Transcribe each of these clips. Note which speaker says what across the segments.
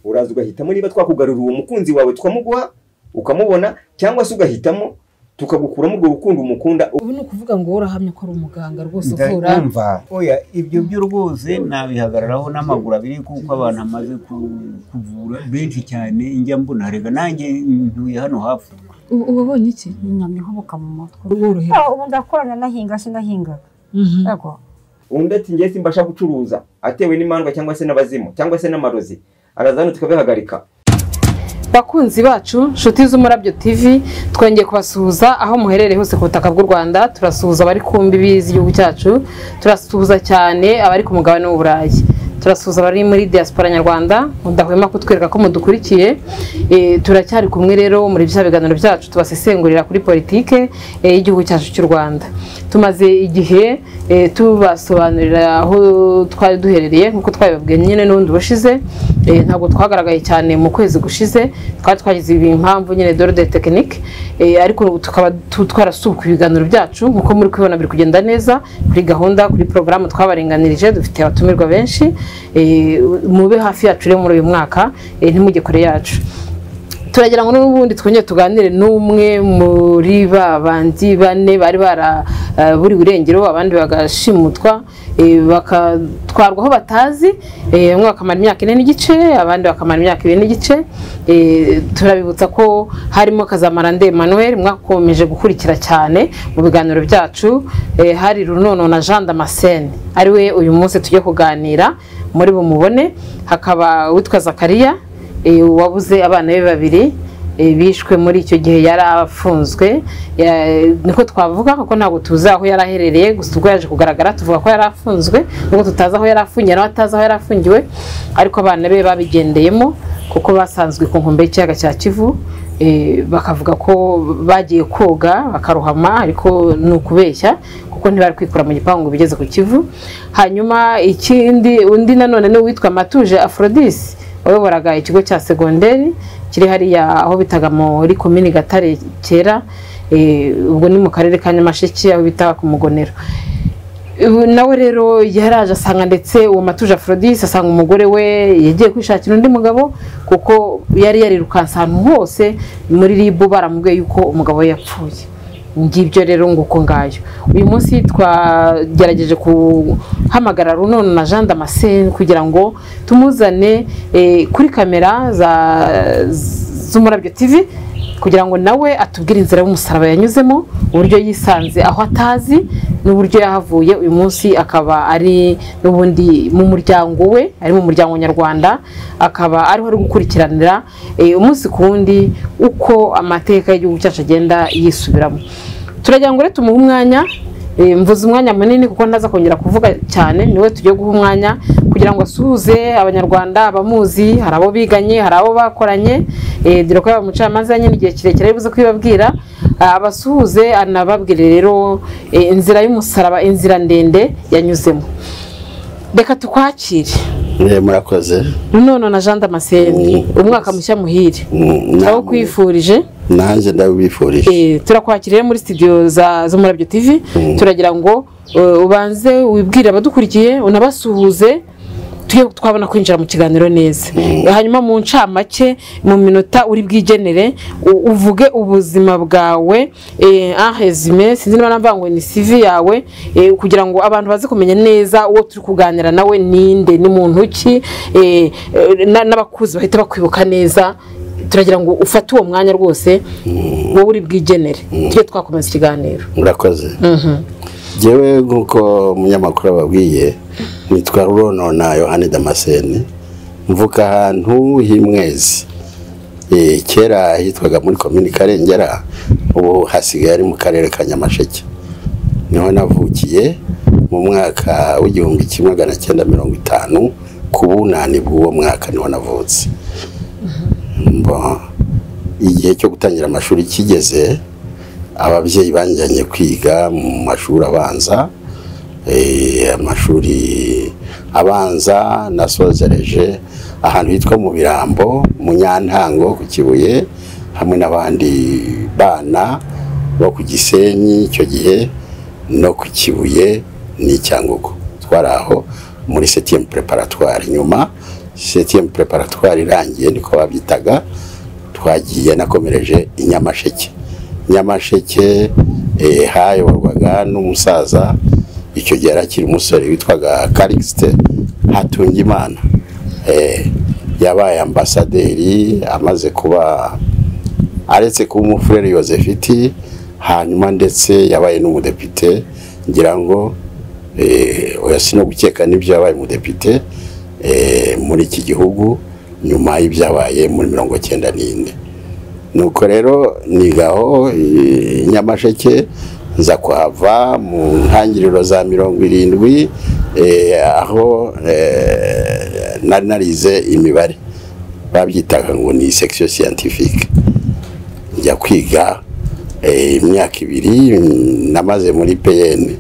Speaker 1: uraza ugahitamo niba twakugarurira uwo mukunzi wawe tukamuguha ukamubona cyangwa se ugahitamo tukagukuramo urwo rukundo umukunda
Speaker 2: ubu ni ukuvuga ngo wowe urahamya ko ari umuganga rwose uvura
Speaker 3: ndumva oya ibyo byo rwose nabihagararaho n'amaguru abiri kuko abantu amaze kuvura benshi cyane njya mbona reka nanjye ntuye hano hafi
Speaker 4: ubu uba ubonye iki nyamye nkoboka mu mutwe
Speaker 2: urworohera
Speaker 5: Ah, ubu ndakorana nahinga sinahingaga
Speaker 2: Mhm.
Speaker 5: yego
Speaker 1: undi ati njye simbasha gucuruza atewe n'imandwa cyangwa se n'abazimu cyangwa se n'amarozi araza hano tukabihagarika
Speaker 6: bakunzi bacu nshuti z'umurabyo tv twongeye kubasuhuza aho muherereye hose ku butaka bw'u rwanda turasuhuza abari ku mbibi z'igihugu cyacu turasuhuza cyane abari ku mugabane w'uburayi turasuhuza abari muri diaspora nyarwanda mudahwema kutwereka ko mudukurikiye Eh, turacyari kumwe rero muri bya biganiro byacu tubasesengurira kuri politike eh, y'igihugu cyacu cy'u rwanda tumaze igihe eh, tubasobanurira aho twari duherereye nk'uko twabibabwiye nyine n'ubundi bushize Eh, ntabwo twagaragaye cyane mu kwezi gushize twari twagize impamvu nyine dore de tekinike ariko ubu tukaba tu- twarasubuka ibiganiro byacu nk'uko muri kubibona biri kugenda neza kuri gahunda kuri porogaramu twabarenganirije dufite abatumirwa benshi Eh, mube hafi yacu rero muri uyu mwaka eh, ntimujye kure yacu turagira ngo n'ubundi twongere tuganire n'umwe muri ba bandi bane bari baraburiwe irengero abandi bagashimutwa eh, bakatwarwa aho batazi eh, bamwe bakamara imyaka ine n'igice abandi bakamara imyaka ibiri n'igice Eh, turabibutsa ko harimo kazamarande emmanuel mwakomeje gukurikira cyane mu biganiro byacu Eh, hari runono na jean damascene ari we uyu munsi tujye kuganira muri bumubone hakaba witwa zakariya Eh, uwabuze abana be babiri eh, bishwe muri icyo gihe yari afunzwe Ya- niko twavuga kuko ntabwo tuzi aho yari aherereye gusa ubwo yaje kugaragara tuvuga ko yari afunzwe nubwo tutazi aho yari afungiwe nawe atazi aho yari afungiwe ariko abana be babigendeyemo kuko basanzwe ku nkombe y'ikiyaga cya kivu eh, bakavuga ko bagiye koga bakarohama ariko ni ukubeshya kuko ntibari kwikura mu gipangu ngo bigeze ku kivu hanyuma ikindi undi nanone ni uwitwa matuje aphrodis wayoboraga ikigo cya segonderi kiri hariya aho bitaga muri komini gatare kera eh, ubwo ni mu karere ka nyamasheke aho bita ku mugonero Ubu nawe rero yaraje asanga ndetse uwo matuje aphrodis asanga umugore we yagiye kwishakira undi mugabo kuko yari yarirukanse ahantu hose muri ribu baramubwiye yuko umugabo we yapfuye ngibyo rero nguko ngayo uyu munsi twagerageje guhamagara runono na jean damascene kugira ngo tumuzane eh, kuri kamera za z'umurabyo tv kugira ngo nawe atubwire inzira y'umusaraba yanyuzemo uburyo yisanze aho atazi n'uburyo yahavuye uyu munsi akaba ari n'ubundi mu muryango we ari mu muryango nyarwanda akaba ariho ari gukurikiranira eh, umunsi ku wundi uko amateka y'igihugu cyacu agenda yisubiramo turagira ngo rero tumuhe umwanya eh, mvuze umwanya munini kuko ntaza kongera kuvuga cyane niwe tugiye guha umwanya kugira ngo asuhuze abanyarwanda abamuzi hari abo biganye hari abo bakoranye eh, dore ko yaba umucamanza nyine igihe kirekire ari buze kubibabwira ah, abasuhuze anababwire rero eh, inzira y'umusaraba inzira ndende yanyuzemo reka tukwakire
Speaker 7: mwe murakoze
Speaker 6: none na jean damascene
Speaker 7: Mm.
Speaker 6: umwaka mushya muhire
Speaker 7: Mm, namwe.
Speaker 6: abo kwifurije
Speaker 7: nanjye ndabibifurije
Speaker 6: Eh, turakwakira rero muri studio za z'umurabyo tv turagira ngo eh, ubanze wibwire abadukurikiye unabasuhuze tujye twabona kwinjira mu kiganiro neza hanyuma mu ncamake mu minota uri bwigenere u- uvuge ubuzima bwawe ahezime sinzi niba namvuga ngo ni sivi yawe eh, kugira ngo abantu baze kumenya neza uwo turi kuganira nawe ninde ni muntu ki eh, eh, na- n'abakuzi bahita bakwibuka neza turagira ngo ufate uwo mwanya rwose wowe uri bwigenere tujye twakomeza ikiganiro
Speaker 7: murakoze ngewe nk'uko umunyamakuru ababwiye nitwa ruronona yohani damascene mvuka ahantu h'imwezi Eh, kera hitwaga muri komini karengera ubu hasigaye ari mu karere ka nyamasheke niho navukiye mu mwaka w'igihumbi kimwe magana cyenda mirongo itanu ku bunani bw'uwo mwaka niho navutse Mbo- igihe cyo gutangira amashuri kigeze ababyeyi banjyanye kwiga mu mashuri abanza eh, amashuri abanza nasozereje ahantu hitwa mu birambo mu nyantango ku kibuye hamwe n'abandi bana bo ku gisenyi icyo gihe no ku kibuye n'icyangugu twari aho muri septième preparatoire nyuma septième preparatoire irangiye niko babyitaga twagiye nakomereje i nyamasheke nyamasheke eh, hayoborwaga n'umusaza icyo gihe yari akiri umusore witwaga karikisite hatungimana Eh, yabaye ambasaderi amaze kuba aretse kuba umufurere yozefiti hanyuma ndetse yabaye n'umudepite ngira ngo eh, oya no gukeka n'ibyo yabaye umudepite eh, muri iki gihugu nyuma y'ibyabaye muri mirongo cyenda n'ine nuko rero nigaho eh, nyamasheke nza kuhava mu ntangiriro za mirongo irindwi eh, aho eh, nari narize imibare babyitaga ngo ni section scientifique njya kwiga eh, imyaka ibiri mm, namaze muri PN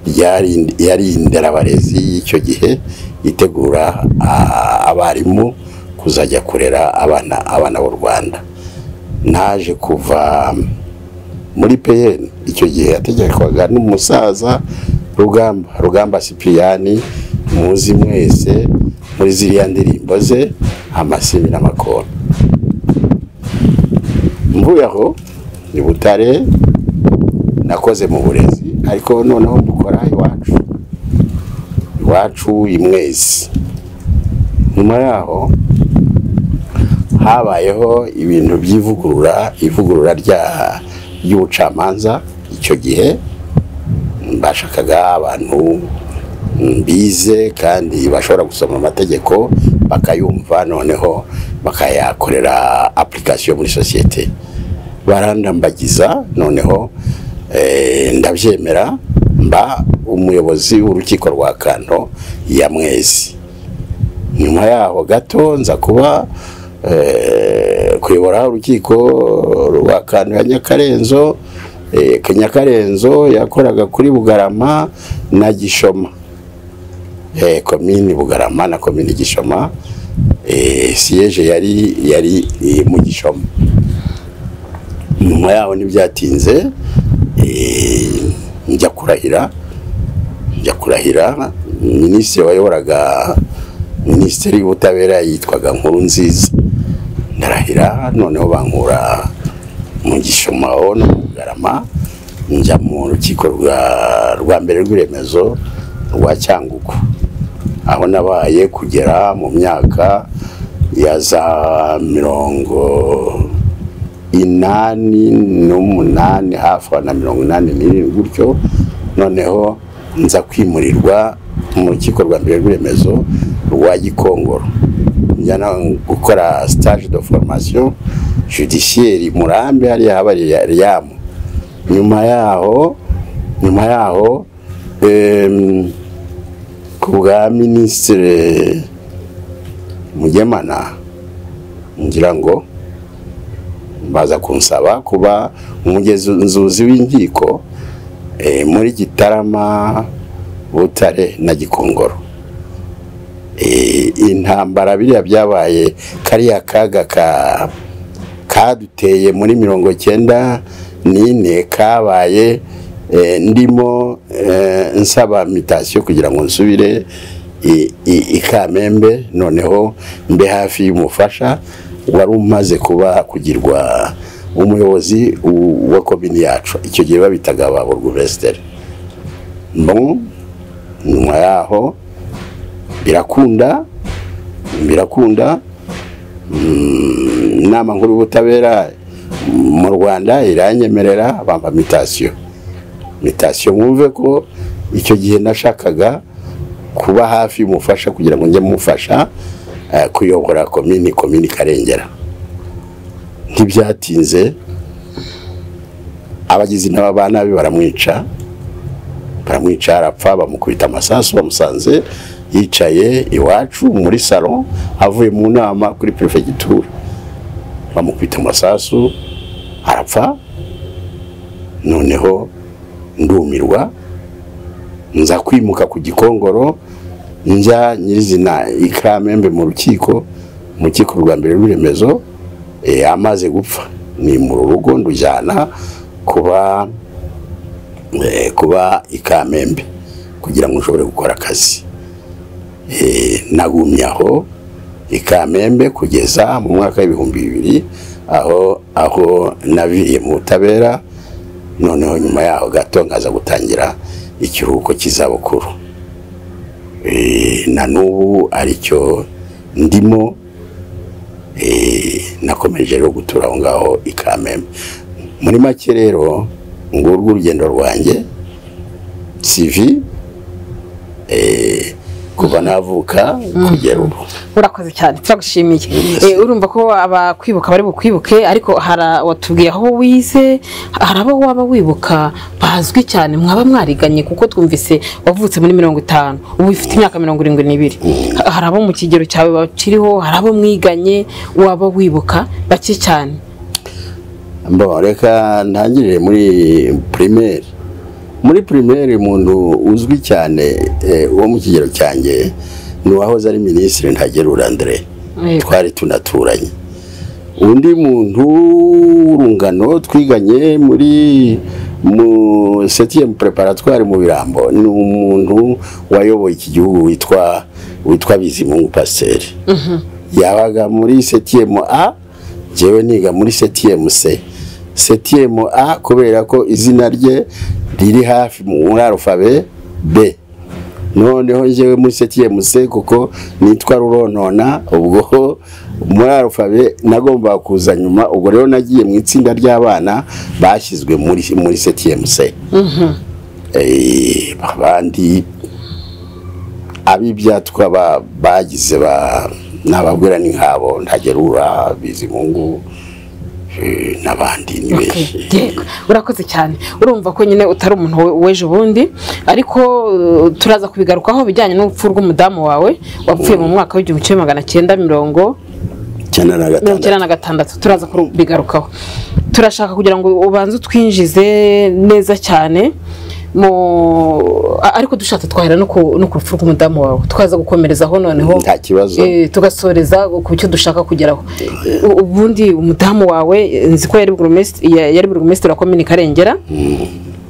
Speaker 7: ryari yari inderabarezi y'icyo gihe itegura ah, abarimu kuzajya kurera abana abana b'u Rwanda naje kuva muri PN icyo gihe yategekwaga n'umusaza Rugamba Rugamba Sipiyani muzi mwese muri ziriya ndirimbo ze amasibi n'amakona mvuye aho ni butare nakoze mu burezi ariko noneho dukora iwacu iwacu imwezi nyuma yaho habayeho ibintu by'ivugurura ivugurura rya ry'ubucamanza icyo gihe bashakaga abantu mm, bize kandi bashobora gusoma amategeko bakayumva noneho bakayakorera application muri sosiyete barandambagiza noneho eh, ndabyemera mba umuyobozi w'urukiko rwa kanto ya mwezi nyuma yaho gato nza kuba eh, kuyobora urukiko rwa kanto ya nyakarenzo eh, ka- nyakarenzo yakoraga kuri bugarama na gishoma eh, komini bugarama na komini gishoma eh, siyeje yari yari eh, mu gishoma nyuma yaho ntibyatinze eh, njya kurahira njya kurahira minisitiri wayoboraga minisiteri y'ubutabera yitwaga nkuru nziza ndarahira noneho bankura mu gishoma aho no mu bugarama njya mu rukiko rwa rwa mbere rw'iremezo rwa cyangugu aho nabaye kugera mu myaka ya za mirongo inani n'umunani hafi aho na mirongo inani n'irindwi gutyo noneho nza kwimurirwa mu rukiko rwa mbere rw'iremezo rwa gikongoro njya no gukora stage de formation judiciaire i murambi hariya haba riyamu nyuma yaho nyuma yaho em, ku bwa minisitiri mugemana ngira ngo baza kunsaba kuba umugenzunzuzi w'inkiko eh, muri gitarama butare na gikongoro Eh, intambara biriya byabaye kariya kaga ka kaduteye muri mirongo cyenda n'ine kabaye eh, ndimo eh, nsaba mitasiyo kugira ngo nsubire i- i- i Kamembe noneho mbe hafi y'umufasha wari umaze kuba kugirwa umuyobozi u- wa komini yacu icyo gihe babitaga ba burugumesiteri nyuma yaho birakunda birakunda mm, inama nkuru y'ubutabera mu rwanda iranyemerera bampa mitasiyo mitasiyo mwumve ko icyo gihe nashakaga kuba hafi y'umufasha kugira ngo njye mufasha eh, kuyobora komini komini karengera ntibyatinze abagizi n'abanabi baramwica baramwica arapfa bamukubita amasasu bamusanze yicaye iwacu muri salo avuye mu nama kuri perefegitura bamukubita amasasu arapfa noneho ndumirwa nza kwimuka ku gikongoro njya nyirizina ikamembe mu rukiko mu rukiko rwa mbere rw'iremezo eh, amaze gupfa ni mu rugo ndujyana kuba eh, kuba ikamembe kugira ngo ushobore gukora akazi Eh, nagumye aho i kamembe kugeza mu mwaka w'ibihumbi bibiri aho aho naviye mu butabera noneho nyuma yaho gato nkaza gutangira ikiruhuko cy'izabukuru Eh, na n'ubu aricyo ndimo eh, nakomeje rero gutura aho ngaho i kamembe muri make rero ngurwo urugendo rwanjye sivi eh, kuva navuka kugera ubu
Speaker 2: urakoze cyane turagushimiye Eh, urumva ko abakwibuka bari bukwibuke ariko hari watubwiye aho wize hari abo waba wibuka bazwi cyane mwaba mwariganye kuko twumvise wavutse muri mirongo itanu ubu ufite imyaka mirongo irindwi n'ibiri Ha- hari abo mu kigero cyawe bakiriho hari abo mwiganye waba wibuka bake cyane
Speaker 7: Bon, reka ntangirire muri primaire muri primaire umuntu uzwi cyane eh, wo mu kigero cyanjye ni uwahoze ari minisitiri ntagerura André
Speaker 2: Yego.
Speaker 7: twari tunaturanye undi muntu w'urungano twiganye muri mu septième préparatoire mu birambo ni umuntu wayoboye iki gihugu witwa witwa bizimungu pasiteri yabaga muri septième a njyewe niga muri septième c septième a kubera ko izina rye riri hafi muri arufabe b noneho njyewe muri septième c kuko nitwa ruronona ubwo muri arufabe nagombaga kuza nyuma ubwo rero nagiye mu itsinda ry'abana bashyizwe muri muri septième c Eh, abandi ab'ibyatwa ba- bagize ba n'abagwira ni nkabo ntagerura bizimungu eh, n'abandi ni benshi
Speaker 2: yego urakoze cyane urumva ko nyine utari umuntu we- w'ejo bundi ariko uh, turaza kubigarukaho bijyanye n'urupfu rw'umudamu wawe wapfuye mu mwaka w'igihumbi kimwe magana cyenda mirongo
Speaker 7: cyenda na
Speaker 2: mirongo
Speaker 7: gatandatu
Speaker 2: icyenda na gatandatu turaza kubigarukaho turashaka kugira ngo ubanze utwinjize neza cyane mu a- ariko dushatse twahera no ku no ku rupfu rw'umudamu wawe twaza gukomerezaho noneho
Speaker 7: nta kibazo
Speaker 2: eh, tugasoreza ku cyo dushaka kugeraho U- ubundi umudamu wawe eh, nzi ko yari burugumesitiri yari burugumesitiri wa komini karengera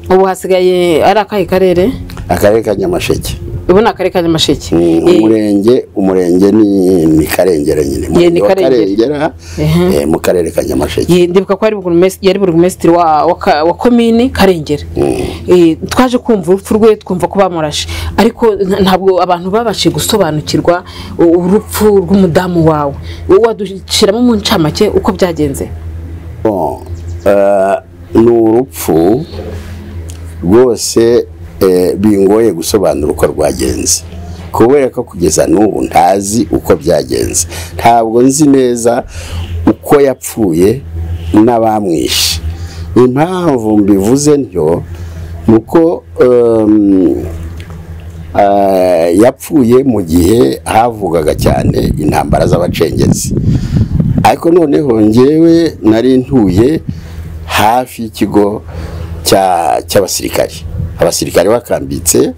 Speaker 2: ubu hasigaye ari akahe karere
Speaker 7: akarere ka nyamasheke
Speaker 2: ubu ni akarere ka nyamasheke
Speaker 7: Mm,
Speaker 2: Eh,
Speaker 7: umurenge umurenge ni ni karengera nyine
Speaker 2: ni
Speaker 7: umurenge wa
Speaker 2: Karengera.
Speaker 7: karengera
Speaker 2: Ehe.
Speaker 7: eh, mu karere ka nyamasheke
Speaker 2: Ye- ndibuka ko yari burugumesi- yari burugumesitiri wa, wa, ka- wa komini karengera Eh, twaje kumva urupfu rwe twumva ko bamurashe ariko nta- ntabwo abantu babashije gusobanukirwa u- urupfu rw'umudamu wawe Wowe wadushiramo mu ncamake uko byagenze
Speaker 7: Bon, eh, ni urupfu rwose eh, bingoye gusobanura uko rwagenze kubera ko kugeza n'ubu ntazi uko byagenze ntabwo nzi neza uko yapfuye n'abamwishe impamvu mbivuze ntyo ni uko em, eh, yapfuye mu gihe havugaga cyane intambara z'abacengezi ariko noneho ngewe nari ntuye hafi y'ikigo cya- cy'abasirikari abasirikari bakambitse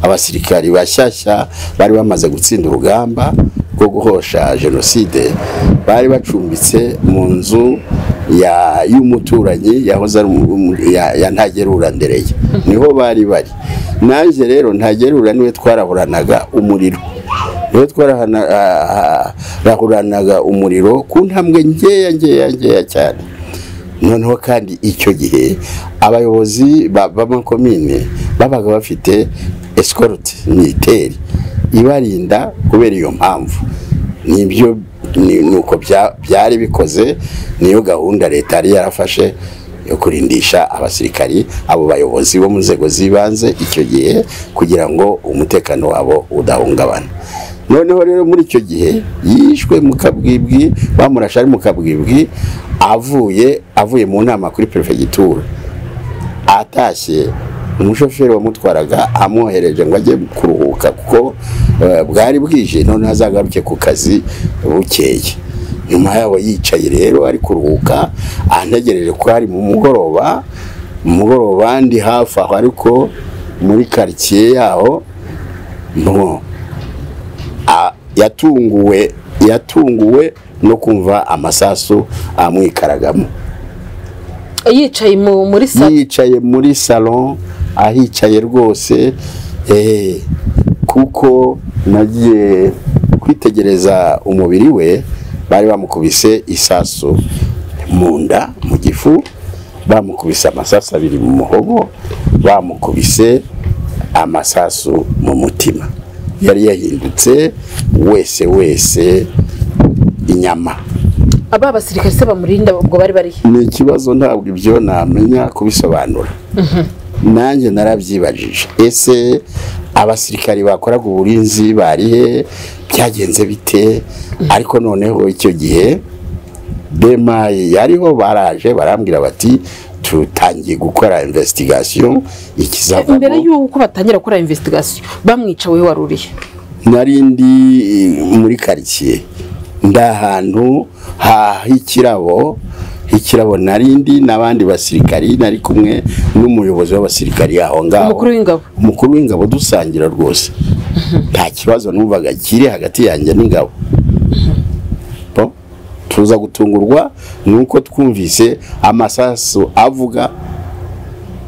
Speaker 7: abasirikari bashyashya bari bamaze gutsinda urugamba rwo guhosha jenoside bari bacumbitse mu nzu ya- y'umuturanyi yahoze ari umu- umu- ya- ya ntagerura ndereye niho bari bari nanjye rero ntagerura niwe twarahoranaga umuriro rero twarahuranaga umuriro ku ntambwe nkeya nkeya nkeya cyane noneho kandi icyo gihe abayobozi ba- b'amakomine babaga bafite esikoruti militeri ibarinda kubera iyo mpamvu nibyo ni ni uko bya- byari bikoze niyo gahunda leta yari yarafashe yo kurindisha abasirikari abo bayobozi bo mu nzego z'ibanze icyo gihe kugira ngo umutekano wabo udahungabana noneho rero muri icyo gihe yishwe mu kabwibwi bamurashe ari mu kabwibwi avuye avuye mu nama kuri perefegitura atashye umushoferi wamutwaraga amwohereje ngo ajye kuruhuka kuko eh, bwari bwije noneho azagaruke ku kazi bukeye nyuma yabo yicaye rero ari kuruhuka antegereje ko ari mu mugoroba mu mugoroba ndi hafi aho ariko muri karitsiye yaho no a- yatunguwe yatunguwe no kumva amasasu amwikaragamo
Speaker 2: yicaye mu- muri sa
Speaker 7: yicaye muri salon ahicaye rwose eh, kuko nagiye kwitegereza umubiri we bari bamukubise isasu mu nda mu gifu bamukubise amasasu abiri mu muhogo bamukubise amasasu mu mutima yari yahindutse wese wese inyama
Speaker 2: aba basirikare se bamurinda ubwo bari bari
Speaker 7: ni ikibazo ntabwo ibyo namenya kubisobanura nanjye narabyibajije ese abasirikari bakoraga uburinzi barihe byagenze bite ariko noneho icyo gihe bema yariho baraje barambwira bati tutangiye gukora investigation ikizavamo
Speaker 2: imbere y'uko batangira gukora investigation bamwica wowe wari urihe
Speaker 7: nari ndi eh, muri karitsiye ndi ahantu h'ikirabo h'ikirabo nari ndi n'abandi basirikari nari kumwe n'umuyobozi w'abasirikari aho ngaho
Speaker 2: umukuru w'ingabo
Speaker 7: umukuru w'ingabo dusangira rwose nta kibazo numvaga kiri hagati yanjye n'ingabo Po, tuza gutungurwa nuko twumvise amasasu avuga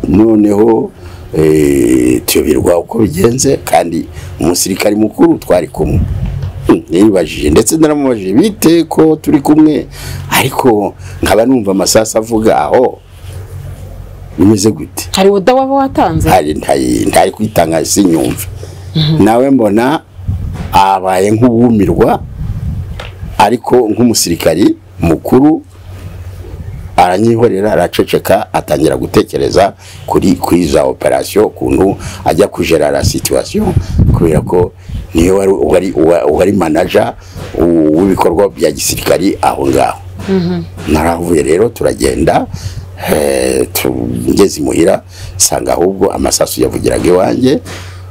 Speaker 7: noneho eh, tuyoberwa uko bigenze kandi umusirikari mukuru twari kumwe Hmm, nibajije ndetse naramubajije bite ko turi kumwe ariko nkaba numva amasasu avuga aho bimeze gute
Speaker 2: hari woda waba watanze
Speaker 7: ntari ntari ntari kwitanga sinyumva nawe mbona abaye nk'uwumirwa ariko nk'umusirikari mukuru aranyihorera araceceka atangira gutekereza kuri kuri za operasiyo ukuntu ajya kujera la situation kubera ko niyo wari wari wa- wari manager u- w'ibikorwa bya gisirikari aho ngaho naravuye rero turagenda eh, tugeze imuhira nsanga ahubwo amasasu yavugiraga iwanjye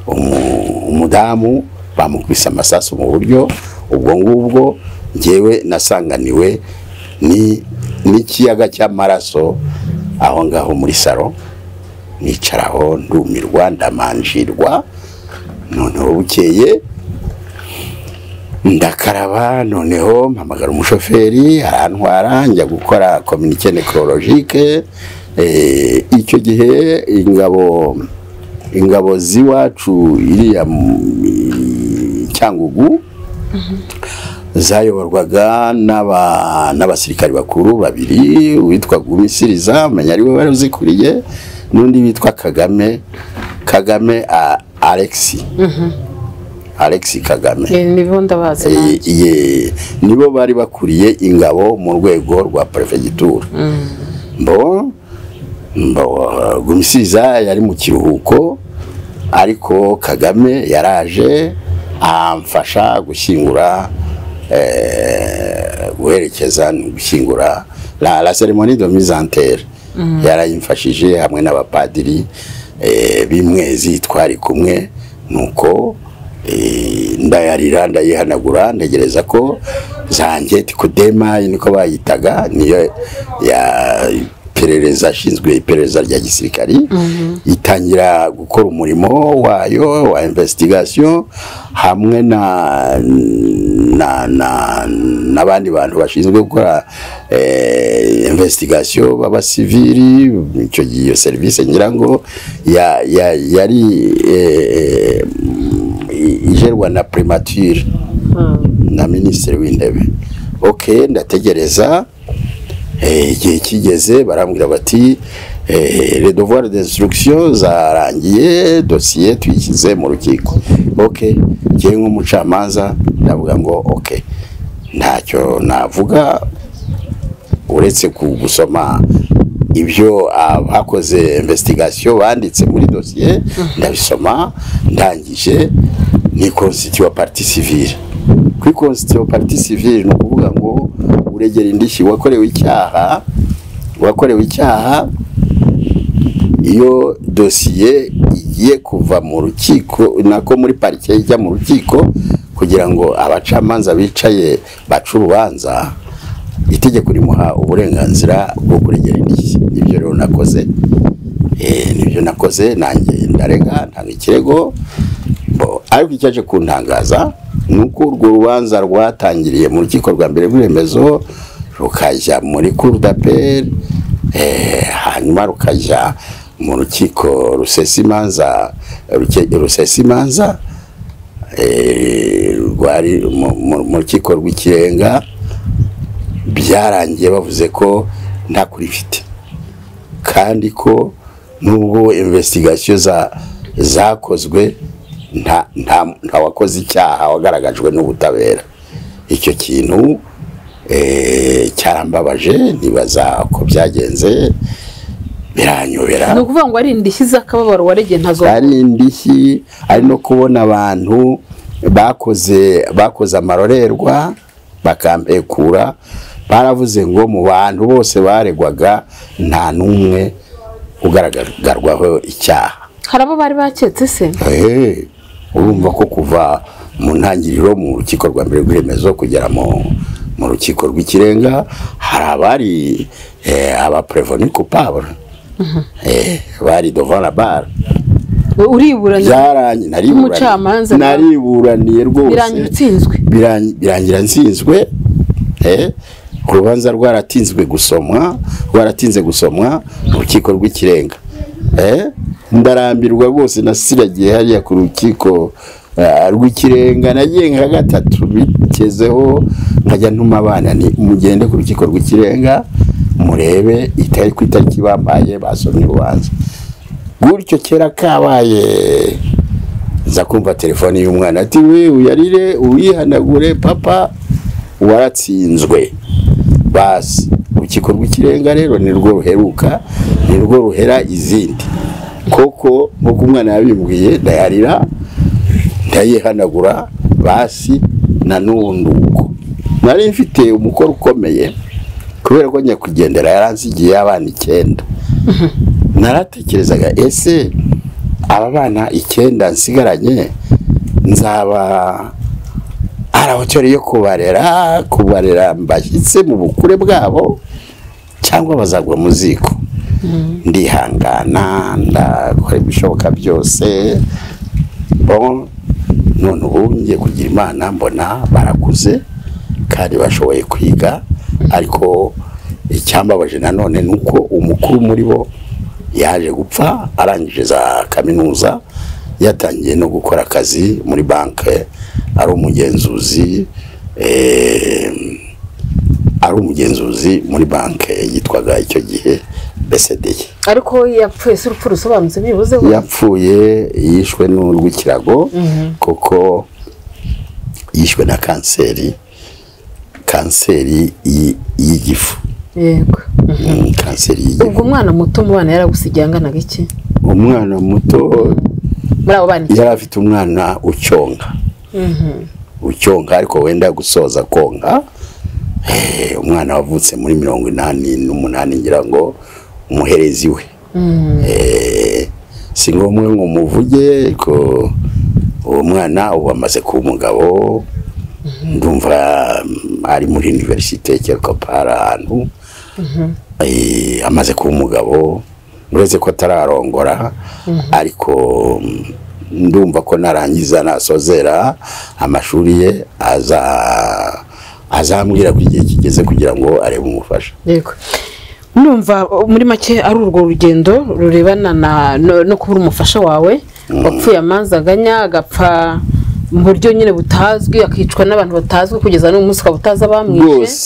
Speaker 7: umu- umudamu bamukubise amasasu mu buryo ubwo ngubwo ngewe nasanganiwe ni n'ikiyaga cy'amaraso aho ngaho muri salo nicaraho ndumirwa ndamanjirwa noneho bukeye ndakaraba noneho mpamagara umushoferi arantwara njya gukora kominike nekorologike icyo gihe ingabo ingabo z'iwacu iriya mu- i- cyangugu zayoborwaga n'aba- n'abasirikari bakuru babiri uwitwa gumisiriza amenya ari we wari uzikuriye n'undi witwa kagame kagame a- alexi alexi kagame
Speaker 2: Eh, nibo ndabazi
Speaker 7: Eh, ye- nibo bari bakuriye ingabo mu rwego rwa perefegitura mbo mbo- gumisiza yari mu kiruhuko ariko kagame yaraje amfasha gushyingura eh, guherekeza no gushyingura la, la ceremonie de mise en terre yarayimfashije hamwe n'abapadiri eh, b'imwezi twari kumwe nuko eh, ndayarira ndayihanagura ntegereza ko zanjye tikudema niko bayitaga niyo ya iperereza ashinzwe iperereza rya gisirikari itangira gukora umurimo wayo wa investigation hamwe na na na- n'abandi bantu bashinzwe gukora eh, investigation b'abasivili icyo gihe iyo serivisi ngira ngo ya- ya- yari eh, ijerwa na primature na minisitiri w'intebe ok ndategereza Eh, igihe kigeze barambwira bati eh, le devoir d'instruction zarangiye dosiye tuyishyize mu rukiko ok ngewe nk'umucamanza ndavuga ngo ok ntacyo navuga uretse ku gusoma ibyo abakoze investigation banditse muri dosiye ndabisoma ndangije ni constitution partie civile kuri constitution partie civile ni ukuvuga ngo uregera indishyi wakorewe icyaha wakorewe icyaha iyo dosiye igiye kuva mu rukiko nako muri parike ijya mu rukiko kugira ngo abacamanza bicaye bace urubanza itegeko rimuha uburenganzira bwo kuregera indishyi ibyo rero nakoze Eh, nibyo nakoze nanjye ndarega ntanga ikirego Bo, ariko icyaje kuntangaza ni uko urwo rubanza rwatangiriye mu rukiko rwa mbere rw'iremezo rukajya muri kurudaperi hanyuma rukajya mu rukiko rusesa imanza ruke- rusesa imanza eh, rwari mu- mu- mu rukiko rw'ikirenga byarangiye bavuze ko nta kuri ifite kandi ko nubwo investigation za zakozwe nta nta nta wakoze icyaha wagaragajwe n'ubutabera icyo kintu eh, cyarambabaje nibaza uko byagenze biranyobera
Speaker 2: ni ukuvuga ngo ari indishyi z'akababaro waregeye ntazo
Speaker 7: ari indishyi ari no kubona abantu bakoze bakoze amarorerwa bakambekura baravuze ngo mu bantu bose baregwaga nta n'umwe ugaragagarwaho icyaha
Speaker 2: hari abo bari baketse se
Speaker 7: Ehe, urumva ko kuva mu ntangiriro mu rukiko rwa mbere rw'iremezo kugera mu mu rukiko rw'ikirenga hari abari eh, abapreveni kupabure bari devant la bar
Speaker 2: uriburanye
Speaker 7: byarangi
Speaker 2: Nk'umucamanza nawe.
Speaker 7: nariburaniye rwose
Speaker 2: birangira utsinzwe
Speaker 7: Birangi- birangira nsinzwe eh, urubanza rwaratinzwe gusomwa rwaratinze gusomwa mu rukiko rw'ikirenga eh, ndarambirwa rwose nasiragiye hariya ku rukiko ah, rw'ikirenga nagiye nka gatatu bikezeho nkajya ntuma abana ni mugende ku rukiko rw'ikirenga murebe itari ku itariki bampaye basomye urubanza gutyo kera kabaye nza kumva telefone y'umwana ati we uyarire uyihanagure papa waratsinzwe basi urukiko rw'ikirenga rero nirwo ruheruka nirwo ruhera izindi koko nk'uko umwana yabimbwiye ndayarira ndayihanagura basi na n'ubundi uko nari mfite umukoro ukomeye kubera ko nyakwigendera yaransigiye abana icyenda naratekerezaga ese aba bana icyenda nsigaranye nzaba ari ahoteli yo kubarera kubarera mbashyitse mu bukure bwabo cyangwa bazagwa mu ziko ndihangana ndakora ibishoboka byose bon none ubu ngiye kugira imana mbona barakuze kandi bashoboye kwiga ariko icyambabaje nanone ni uko umukuru muri bo yaje gupfa arangije za kaminuza yatangiye no gukora akazi muri banki ari umugenzuzi eh, ari umugenzuzi muri banki yitwaga icyo gihe besedeye
Speaker 2: ariko yapfuye se urupfu rusobanutse byibuze
Speaker 7: yapfuye yishwe n'urw'ikirago kuko yishwe na kanseri kanseri y- y'igifu
Speaker 2: yego
Speaker 7: Mm, kanseri
Speaker 2: ubwo
Speaker 7: y'igifu
Speaker 2: umwana muto mu bana yaragusigaye anganaga iki
Speaker 7: umwana muto
Speaker 2: muri abo bana iki
Speaker 7: yari afite umwana ucyonka ucyonka ariko wenda gusoza konka Eh, umwana wavutse muri mirongo inani n'umunani ngira ngo umuherezi we Eh, si ngombwa ngo muvuge ko uwo mwana ubu amaze kuba umugabo ndumva mm, ari muri iniverisite cyangwa para ahantu Eh, amaze kuba umugabo uretse ko atararongora ariko mm, ndumva ko narangiza nasozera amashuri ye aza azambwira ko igihe kigeze kugira ngo arebe umufasha
Speaker 2: yego numva uh, muri make ari urwo rugendo rurebana na no- no kubura umufasha wawe wapfuye amanzaganya agapfa mu buryo nyine butazwi akicwa n'abantu batazwi kugeza n'uyu munsi ukaba utazi abamwishe
Speaker 7: rwose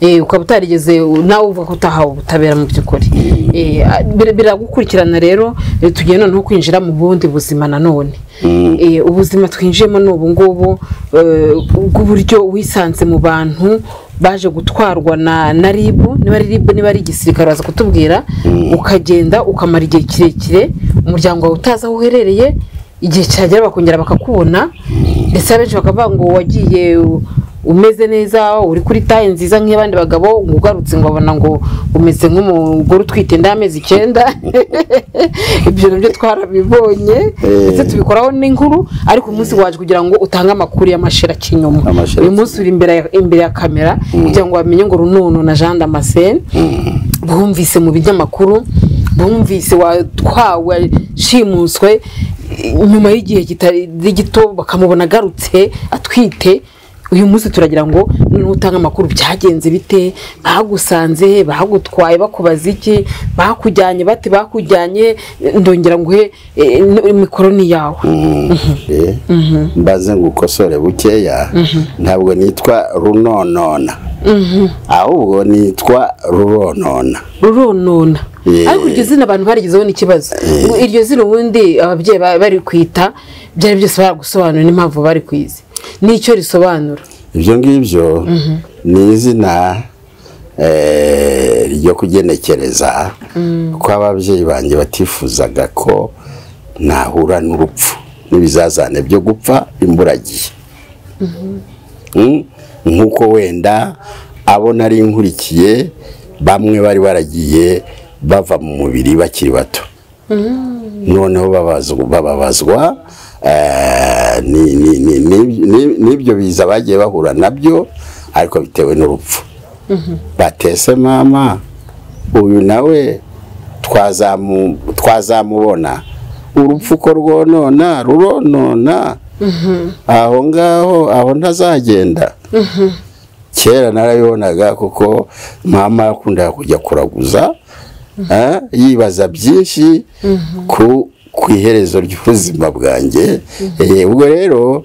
Speaker 2: Eh, ukaba utarigeze nawe uvuga ko utahawe ubutabera mu by'ukuri Eh, a- bira- biragukurikirana rero eh, tugiye noneho kwinjira mu bundi buzima nanone Eh, ubuzima twinjiyemo ni ubu ngubu eh, bw'uburyo wisanze mu bantu baje gutwarwa na na ribu niba ari ribu niba ari igisirikare baza kutubwira ukagenda ukamara igihe kirekire umuryango wawe utazi aho uherereye igihe cyagera bakongera bakakubona ndetse abenshi bakavuga ngo wagiye umeze neza uri kuri taye nziza nk'iy'abandi bagabo ngo ugarutse ngo babona ngo umeze nk'umugore utwite inda y'amezi icyenda ibyo nabyo twarabibonye
Speaker 7: Eh.
Speaker 2: ndetse tubikoraho n'inkuru ariko umunsi waje kugira ngo utange amakuru y'amashira kinyuma
Speaker 7: Amashira
Speaker 2: uyu munsi uri imbere ya- imbere ya kamera kugira ngo bamenye ngo runono na jean damascene bumvise mu binyamakuru bumvise watwawe shimuswe nyuma y'igihe kitari gito bakamubona agarutse atwite uyu munsi turagira ngo noneho utange amakuru byagenze bite bagusanze he bagutwaye bakubaza iki bakujyanye bate bakujyanye ndongera nguhe eh, n- mikoro ni yawe
Speaker 7: Eh, mbaze ngukosore bukeya ntabwo nitwa runonona ahubwo nitwa ruronona
Speaker 2: ruronona
Speaker 7: Yeah.
Speaker 2: ariko iryo zina abantu barigezeho n'ikibazo iryo zina ubundi ababyeyi ba- bari kwita byari byose baragusobanura n'impamvu bari kwizi n'icyo risobanura
Speaker 7: ibyo ngibyo ni izina eh, ryo kugenekereza ko ababyeyi banjye batifuzaga ko nahura n'urupfu n'ibizazane byo gupfa imburagihe Mm, nk'uko wenda abo nari nkurikiye bamwe bari baragiye bava mu mubiri bakiri bato noneho babazwa- bababazwa eh, ni- ni- ni- ni- ni- n'ibyo biza bagiye bahura nabyo ariko bitewe n'urupfu batese mama uyu nawe twazamu- twazamubona urupfu ko rwonona ruronona aho ngaho aho ntazagenda kera narabibonaga kuko mama yakundaga kujya kuraguza eh, yibaza byinshi ku ku iherezo ry'ubuzima bwanjye Eh, ubwo rero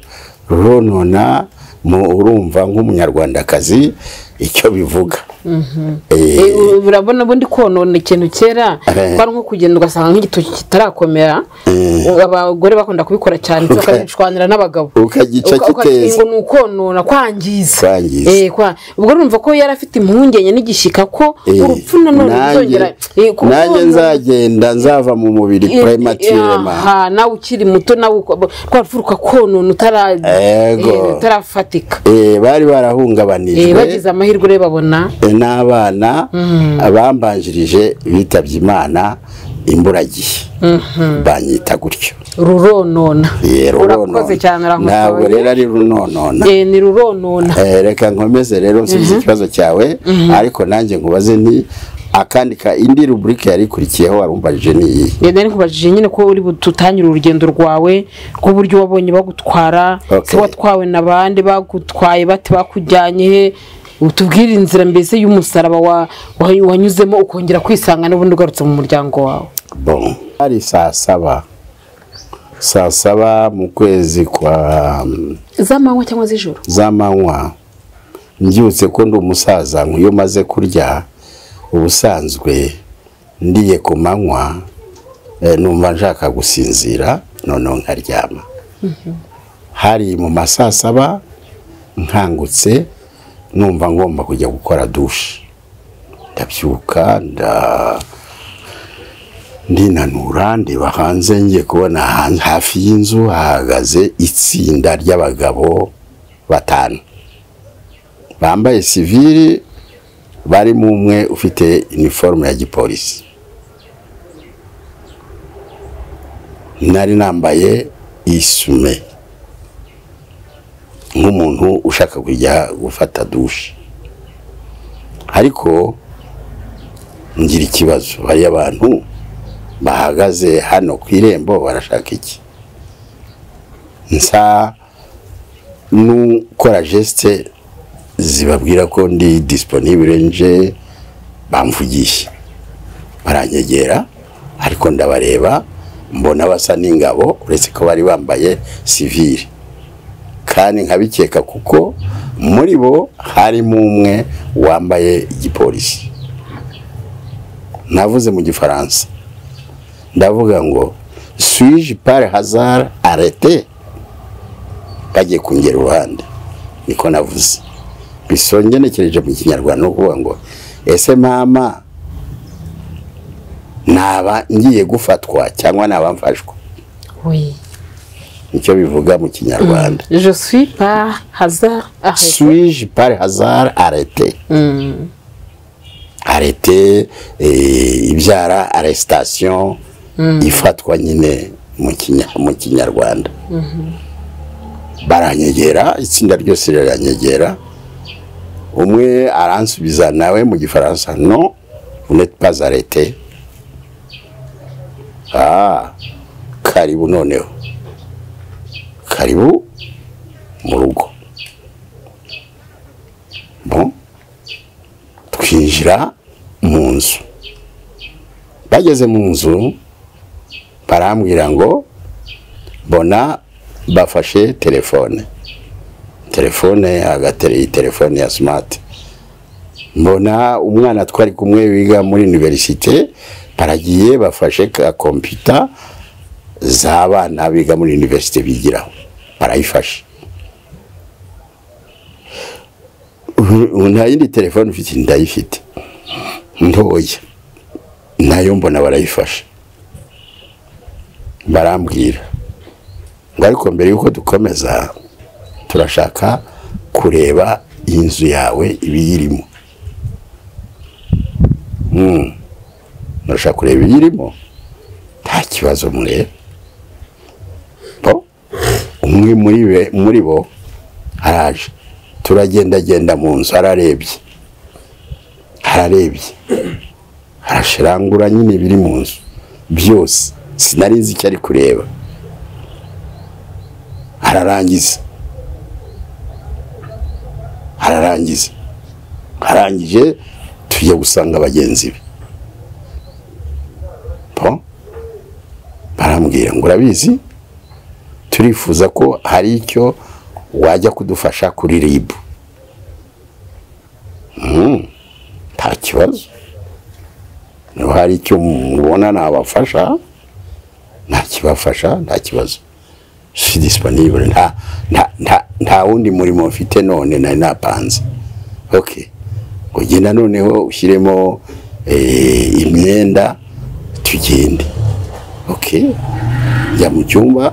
Speaker 7: ronona mu urumva nk'umunyarwandakazi icyo bivuga Eh,
Speaker 2: Eh, u- urabona ubundi konona ikintu kera
Speaker 7: Eh.
Speaker 2: kwari nko kugenda ugasanga nk'igitoki kitarakomera abagore bakunda kubikora cyane
Speaker 7: Uka-
Speaker 2: bakabishwanira n'abagabo
Speaker 7: ukagica
Speaker 2: Uka- uka-
Speaker 7: kiteze.
Speaker 2: ngo ni ukonona kwangiza
Speaker 7: Kwangiza.
Speaker 2: Eh, kwa- ubwo urumva ko yari afite impungenge n'igishyika ko
Speaker 7: Eh,
Speaker 2: urupfu nanone
Speaker 7: nanjye
Speaker 2: ruzongera eh, ku-
Speaker 7: nanjye
Speaker 2: konona-
Speaker 7: nzagenda nzava mu mubiri prematurema
Speaker 2: aha nawe ukiri muto nawe uko- rwa rupfu rukakonona utara-
Speaker 7: Ego.
Speaker 2: eh, utarafatika
Speaker 7: Eh, bari
Speaker 2: Eh,
Speaker 7: barahungabanijwe
Speaker 2: bagize amahirwe rero babona
Speaker 7: n'abana bambanjirije bitabye imana imburagihe banyita gutyo
Speaker 2: ruronona
Speaker 7: Eh,
Speaker 2: urakoze cyane
Speaker 7: runonona. ntabwo rero
Speaker 2: uramutoye
Speaker 7: ari runonona
Speaker 2: Eh, ni ruronona
Speaker 7: Eh, reka nkomeze rero nsubize ikibazo cyawe ariko nanjye nkubaze nti akandi ka indi ruburika yari ikurikiyeho warumbajije ni iyi
Speaker 2: Eh, nari nkubajije nyine ko uri bututangire urugendo rwawe rw'uburyo wabonye bagutwara
Speaker 7: Okay.
Speaker 2: se watwawe na bande bagutwaye bate bakujyanye he utubwire inzira mbese y'umusaraba wa- wa- wanyuzemo ukongera kwisanga n'ubundi ugarutse mu muryango wawe
Speaker 7: bon hari saa saba saa saba mu kwezi kwa mm,
Speaker 2: z'amanywa cyangwa z'ijoro
Speaker 7: z'amanywa mbyutse ko ndi umusaza nk'iyo maze kurya ubusanzwe ndiye ku manywa eh, numva nshaka gusinzira noneho nkaryama hari mu ma saa saba nkangutse numva ngomba kujya gukora dushe ndabyuka nda ndinanura ndeba hanze ngiye kubona hanze hafi y'inzu hahagaze itsinda ry'abagabo batanu bambaye sivili barimo umwe ufite iniforume ya gipolisi nari nambaye isume nk'umuntu ushaka kujya gufata dushe ariko ngira ikibazo hariyo abantu bahagaze hano ku irembo barashaka iki nsa n'ukora jesite zibabwira ko ndi disiponibure nje bamvugisha baranyegera ariko ndabareba mbona basa n'ingabo uretse ko bari bambaye sivire kandi nkabikeka kuko muri bo harimo umwe wambaye igipolisi navuze mu gifaransa ndavuga ngo swije pare hazara arete bagiye kungera uruhande niko navuze bisongenekereje mu kinyarwanda ni ukuvuga ngo ese mama naba ngiye gufatwa cyangwa naba mfashwa
Speaker 2: oui.
Speaker 7: nicyo bivuga mu kinyarwanda
Speaker 2: je suis par hasard arrêté.
Speaker 7: swije pare hazara arete
Speaker 2: Mm.
Speaker 7: arete eh, ibyara aresitation ifatwa nyine mu kinya- mu kinyarwanda baranyegera itsinda ryose riranyegera umwe aransubiza nawe mu gifaransa no unete pas arete ah karibu noneho karibu mu rugo Bon. twinjira mu nzu bageze mu nzu barambwira ngo bona bafashe telefone telefone agateri iyi telefone ya simati mbona umwana twari kumwe wiga muri iniverisite baragiye bafashe ka kompiyuta z'abana biga muri iniverisite bigiraho barayifashe ubu nta yindi telefone ufite ndayifite ntoya nayo mbona barayifasha barambwira ngo ariko mbere y'uko dukomeza turashaka kureba inzu yawe ibiyirimo Mm. murashaka kureba ibiyirimo nta kibazo mureba bo umwe muri be- muri bo araje turagendagenda mu nzu ararebye ararebye arashirangura nyine biri mu nzu byose sinari nzi icyo ari kureba ararangiza ararangiza arangije tujya gusanga bagenzi be po barambwira ngo urabizi turifuza ko hari icyo wajya kudufasha kuri ribu Mm, nta kibazo niba hari icyo mubona nabafasha ntakibafasha nta kibazo si disipanibure nta nta- nta- nta wundi murimo mfite none nari napanze okay ugenda noneho ushyiremo eh, imyenda tugende okay njya mu cyumba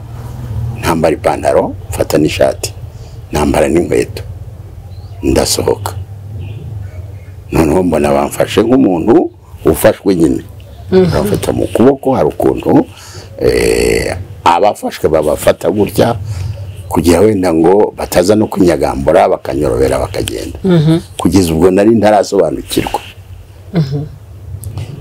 Speaker 7: ntambara ipantaro mfata n'ishati ntambara n'inkweto ndasohoka noneho mbona bamfashe nk'umuntu ufashwe nyine bamfata mu kuboko hari ukuntu eh, abafashwe babafata gutya kugira wenda ngo bataza no kunyagambura bakanyorobera bakagenda kugeza ubwo nari ntarasobanukirwa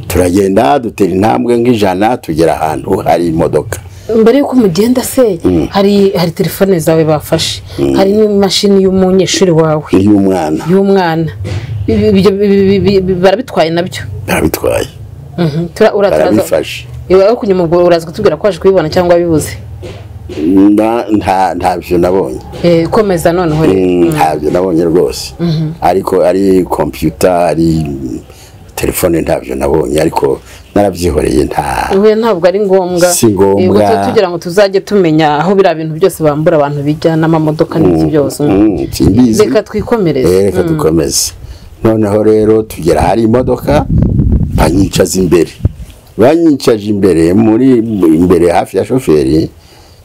Speaker 7: turagenda dutera intambwe nk'ijana tugera ahantu hari imodoka
Speaker 2: mbere y'uko mugenda se hari hari telefone zawe bafashe hari n'imashini y'umunyeshuri wawe
Speaker 7: y'umwana
Speaker 2: y'umwana Ibi- ibyo bi- bi- bi- barabitwaye nabyo
Speaker 7: barabitwaye
Speaker 2: Mhm. Tura- ura- turaza-
Speaker 7: barabifashe
Speaker 2: iwe wo kunyuma ubwo uraza kutubwira ko waje kubibona cyangwa wabibuze
Speaker 7: Nta- nta- ntabyo nabonye
Speaker 2: Eh, komeza noneho rero
Speaker 7: Mm, ntabyo nabonye rwose ariko ari kompiyuta ari telefone ntabyo nabonye ariko narabyihoreye nta
Speaker 2: ubu ntabwo ari ngombwa
Speaker 7: Si ngombwa.
Speaker 2: Yego, tu- tugira ngo tuzajye tumenya aho biriya bintu byose bambura abantu bijya n'amamodoka n'iki byose
Speaker 7: Mm, simbizi
Speaker 2: reka twikomereze
Speaker 7: Eh, reka dukomeze noneho rero tugera hari imodoka banyicaza imbere banyicaje imbere muri imbere hafi ya shoferi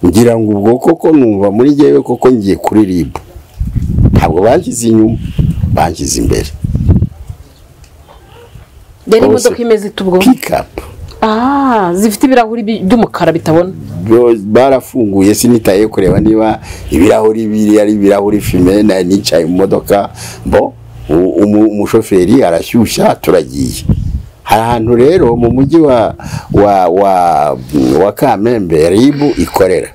Speaker 7: ngira ngo ubwo koko numva muri jyewe koko ngiye kuri ribu ntabwo banshyize inyuma banshyize imbere
Speaker 2: yari
Speaker 7: bose.
Speaker 2: imodoka imeze ite ubwo
Speaker 7: pikapu
Speaker 2: ah zifite ibirahuri bi- by'umukara bitabona
Speaker 7: Bo- barafunguye sinitaye kureba niba ibirahuri biri ari ibirahuri fime nari nicaye mu modoka bo u- umu- umushoferi arashyushya turagiye hari ahantu rero mu mujyi wa wa wa wa kamembe ribu ikorera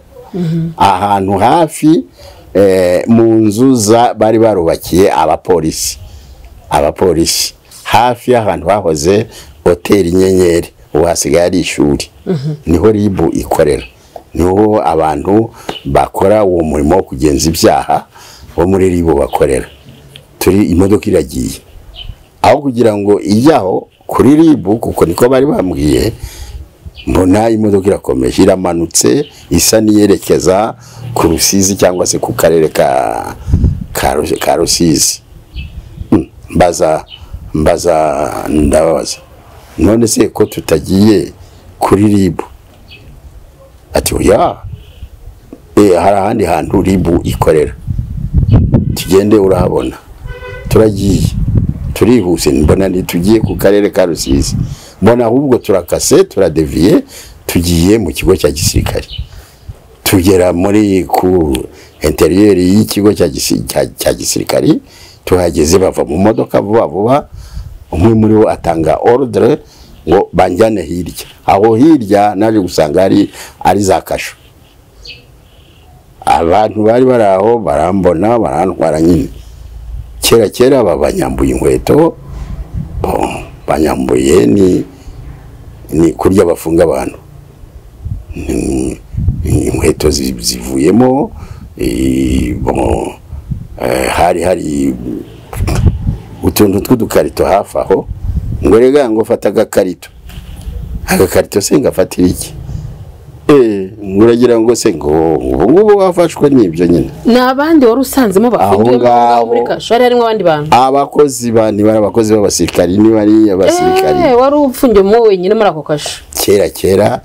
Speaker 7: ahantu hafi eh, mu nzu za bari barubakiye abapolisi abapolisi hafi y'ahantu hahoze hoteli inyenyeri ubu hasigaye ari ishuri niho ribu ikorera niho abantu bakora uwo murimo wo kugenza ibyaha bo muri ribu bakorera turi imodoka iragiye aho kugira ngo ijyaho kuri ribu kuko niko bari bambwiye mbona imodoka irakomeje iramanutse isa n'iyerekeza ku rusizi cyangwa se ku karere ka ka Ru- ka rusizi mbaza mbaza ndababaza none se ko tutagiye kuri ribu ati oya eh, hari ahandi hantu ribu ikorera tugende urahabona turagiye turihuse mbona ntitugiye ku karere ka rusizi mbona ahubwo turakase turadeviye tugiye mu kigo cya gisirikare tugera muri ku interiyeri y'ikigo cya gisi- cya- cya gisirikari tuhageze bava mu modoka vuba vuba umwe muri bo atanga orudire ngo banjyane hirya aho hirya naje gusanga ari ari za kasho abantu bari bari aho barambona barantwara nyine kera kera aba banyambuye inkweto bon, banyambuye ni ni kurya bafunga abantu Ni- ni inkweto zi- zivuyemo eh, bon, eh, hari hari utuntu tw'udukarito hafi aho ngo rega ngo fata agakarito agakarito se ngafatira iki Eh, ngo uragira ngo se ngo ubu ngubu wafashwe n'ibyo nyine
Speaker 2: ni abandi wari usanzemo bafungiwe muri-
Speaker 7: ngabo.
Speaker 2: muri kashwari harimo abandi bantu
Speaker 7: abakozi ba nibari abakozi b'abasirikari nibari abasirikari
Speaker 2: Eh, wari ufungiwemo wenyine muri ako kasho
Speaker 7: kera kera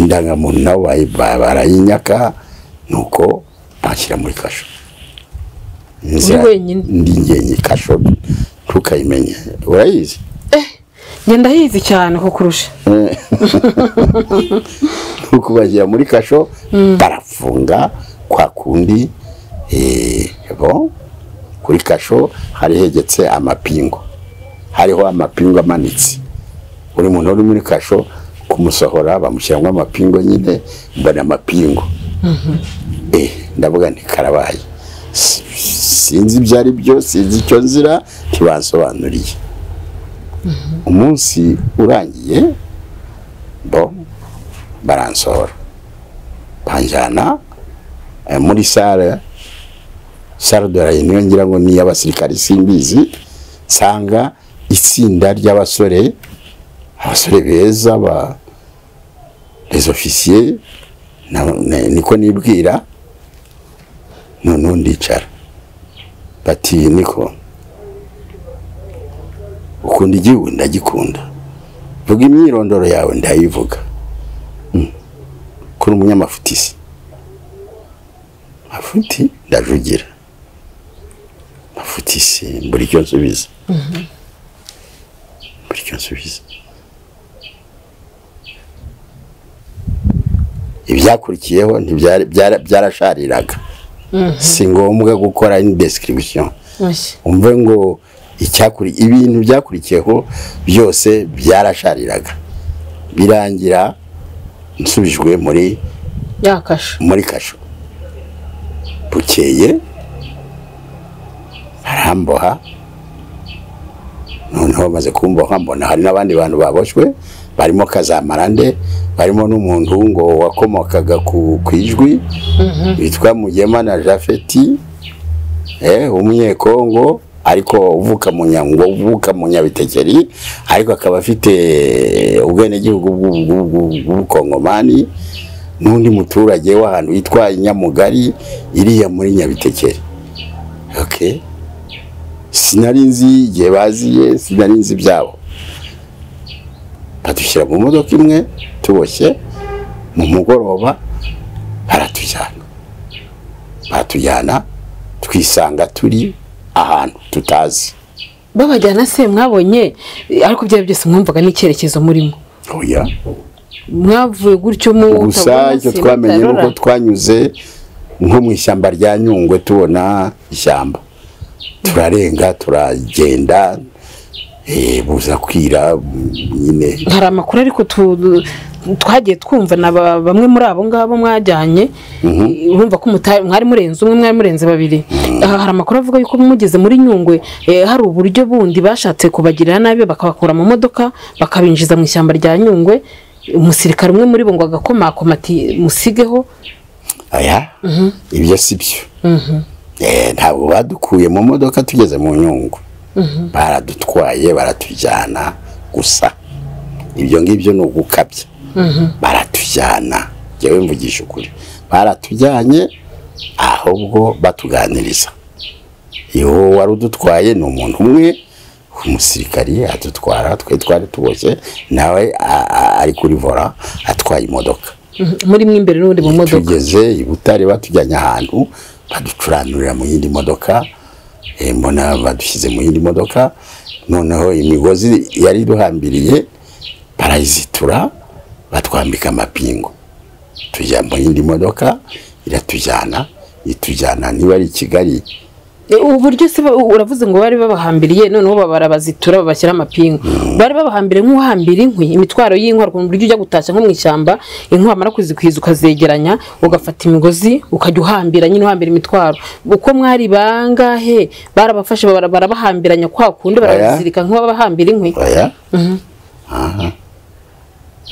Speaker 7: indangamuntu nabo bayi- ba- barayinyaka nuko bashyira muri kasho Inzira-
Speaker 2: wenyine?
Speaker 7: ndi ngenye kasho ntukayimenya urayizi
Speaker 2: ngenda hizi cyane kukurusha
Speaker 7: Eh. nuko bashyira muri kasho barafunga kwa kundi eh, bo kuri kasho hari hegetse amapingo hariho amapingo amanitse buri muntu uri muri kasho kumusohora bamushyiramo amapingo nyine mbona amapingo eh, ndavuga nti karabaye S- sinzi ibyo ari byo sinzi icyo nzira ntibansobanuriye umunsi urangiye bo baransohora banjyana eh, muri sale sale de rayon niyo ngira ngo ni iy'abasirikari simbizi nsanga itsinda ry'abasore abasore beza ba les officiers na- na- niko nibwira noneho ndicara bati niko ukunda igihugu ndagikunda vuga imyirondoro yawe ndayivuga Mm. kuri umunyamafutisi mafuti ndajugira mafutisi buri cyo nsubiza buri cyo nsubiza ibyakurikiyeho ntibyari- byara- byarashariraga si ngombwa gukora indi description umve ngo icyakuri ibintu byakurikiyeho byose byarashariraga birangira nsubijwe muri
Speaker 2: yakasho
Speaker 7: muri kasho bukeye baramboha noneho bamaze kumboha mbona hari n'abandi bantu baboshywe barimo kazamarande barimo n'umuntu ngo wakomokaga ku ku ijwi witwa mugema na jafeti eh, umunyekongo ariko uvuka mu nyango uvuka mu nyabitekeri ariko akaba afite ubwenegihugu bw'u- bw'u- bw'u- bw'ubukongomani n'undi muturage w'ahantu witwa inyamugari iriya muri nyabitekeri okay. sinari nzi igihe baziye sinari nzi ibyabo badushyira mu modoka imwe tuboshye mu mugoroba baratujyana batujyana twisanga turi ahantu tutazi
Speaker 2: babajyana se mwabonye eh, ariko byari byose mwumvaga n'icyerekezo murimo
Speaker 7: oya
Speaker 2: mwavuye gutyo mu
Speaker 7: gusa icyo twamenye ni uko twanyuze nko mu ishyamba rya nyungwe tubona ishyamba turarenga turagenda eh, buza kwira mm, nyine
Speaker 2: hari amakuru ariko tu- twagiye twumva na ba- bamwe muri abo ngabo mwajyanye urumva ko muta- mwari murenze umwe mwari murenze babiri Aha hari amakuru avuga yuko mugeze muri nyungwe eh, hari uburyo bundi bashatse kubagirira nabi bakabakura mu modoka bakabinjiza mu ishyamba rya nyungwe umusirikare umwe muri bo ngo agakomakoma ati musigeho
Speaker 7: aya ibyo si byo Eh, ntabwo badukuye mu modoka tugeze mu nyungu baradutwaye baratujyana gusa ibyo ngibyo ni ugukabya baratujyana njyewe mvugisha ukuri baratujyanye ahubwo batuganiriza iyo wari udutwaye ni umuntu umwe umusirikari adutwara twe twari tuboshye nawe a- a- ari kuri vora atwaye imodoka
Speaker 2: muri mwe imbere n'ubundi mu modoka
Speaker 7: tugeze i butare batujyanye ahantu baducuranurira mu yindi modoka eh, mbona badushyize mu yindi modoka noneho imigozi yari iduhambiriye barayizitura batwambika amapingu tujya mu yindi modoka iratujyana itujyana niba ari i kigali
Speaker 2: Eh, ubu buryo se ba- uravuze ngo bari babahambiriye noneho babara bazitura babashyira amapingu bari babahambiriye nk'uhambira inkwi imitwaro y'inkwi ku buryo ujya gutashya nko mu ishyamba inkwi wamara kuzikwiza ukazegeranya ugafata imigozi ukajya uhambira nyine uhambira imitwaro uko mwari bangahe barabafashe bara- barabahambiranya kwa kundi
Speaker 7: Oya.
Speaker 2: barabazirika nk'ababahambira inkwi
Speaker 7: oya aha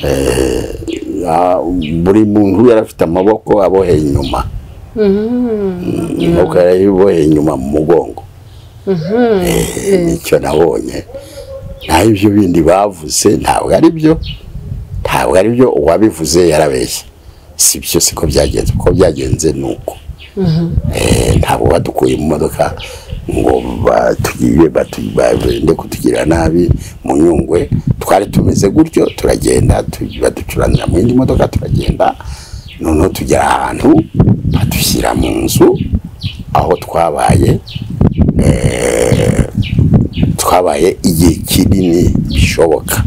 Speaker 7: Eh, ah, buri muntu yari afite amaboko aboheye inyuma Mm, amaboko yari aboheye inyuma mu mugongo Eh, nicyo nabonye naho ibyo bindi bavuze ntabwo ari byo ntabwo ari byo uwabivuze yarabeshye si byo siko byagenze kuko byagenze ni uko Eh, ntabwo badukuye mu modoka ngo batugiye batu- bagende kutugira nabi mu nyungwe twari tumeze gutyo turagenda tu- baducuranira mu yindi modoka turagenda noneho tugera ahantu badushyira mu nzu aho twabaye eh, twabaye igihe kinini bishoboka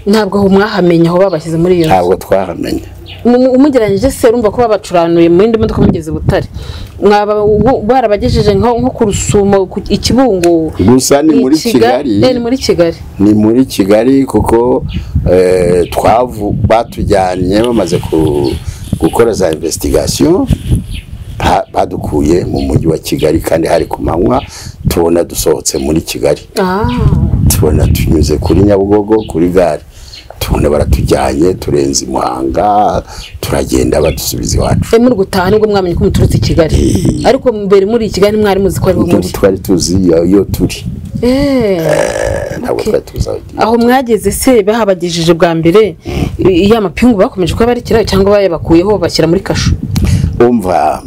Speaker 2: ntabwo aho mwahamenya aho babashyize muri iyo nzu
Speaker 7: ntabwo twahamenya
Speaker 2: Mu- umugeranyije se urumva ko babacuranuye mu yindi modoka mugeze butare mwaba u- barabagejeje nko nko ku rusumo ku- i kibungo
Speaker 7: gusa ni
Speaker 2: i
Speaker 7: muri
Speaker 2: Kiga-
Speaker 7: kigali
Speaker 2: eh, ni muri kigali
Speaker 7: ni muri kigali kuko eh, twavu batujyanye bamaze ku- gukora za investigation ba- badukuye mu mujyi wa kigali kandi hari ku manywa tubona dusohotse muri kigali
Speaker 2: Ah,
Speaker 7: tubona tunyuze kuri nyabugogo kuri gare tubona baratujyanye turenze i muhanga turagenda badusubiza iwacu
Speaker 2: eh, muri gutaha nibwo mwamenye ko muturutse i kigali
Speaker 7: Eh.
Speaker 2: ariko mbere muri kigali mwari muzi ko ariho muri
Speaker 7: ntabwo twari tuzi iyo iyo turi
Speaker 2: Eh,
Speaker 7: Eh, ntabwo
Speaker 2: Okay.
Speaker 7: twari tuzi aho tugiye.
Speaker 2: aho mwageze se bahabagejeje bwa mbere i- iya mapingu bakomeje kuyabarekera cyangwa bayabakuyeho bashyira muri kasho
Speaker 7: umva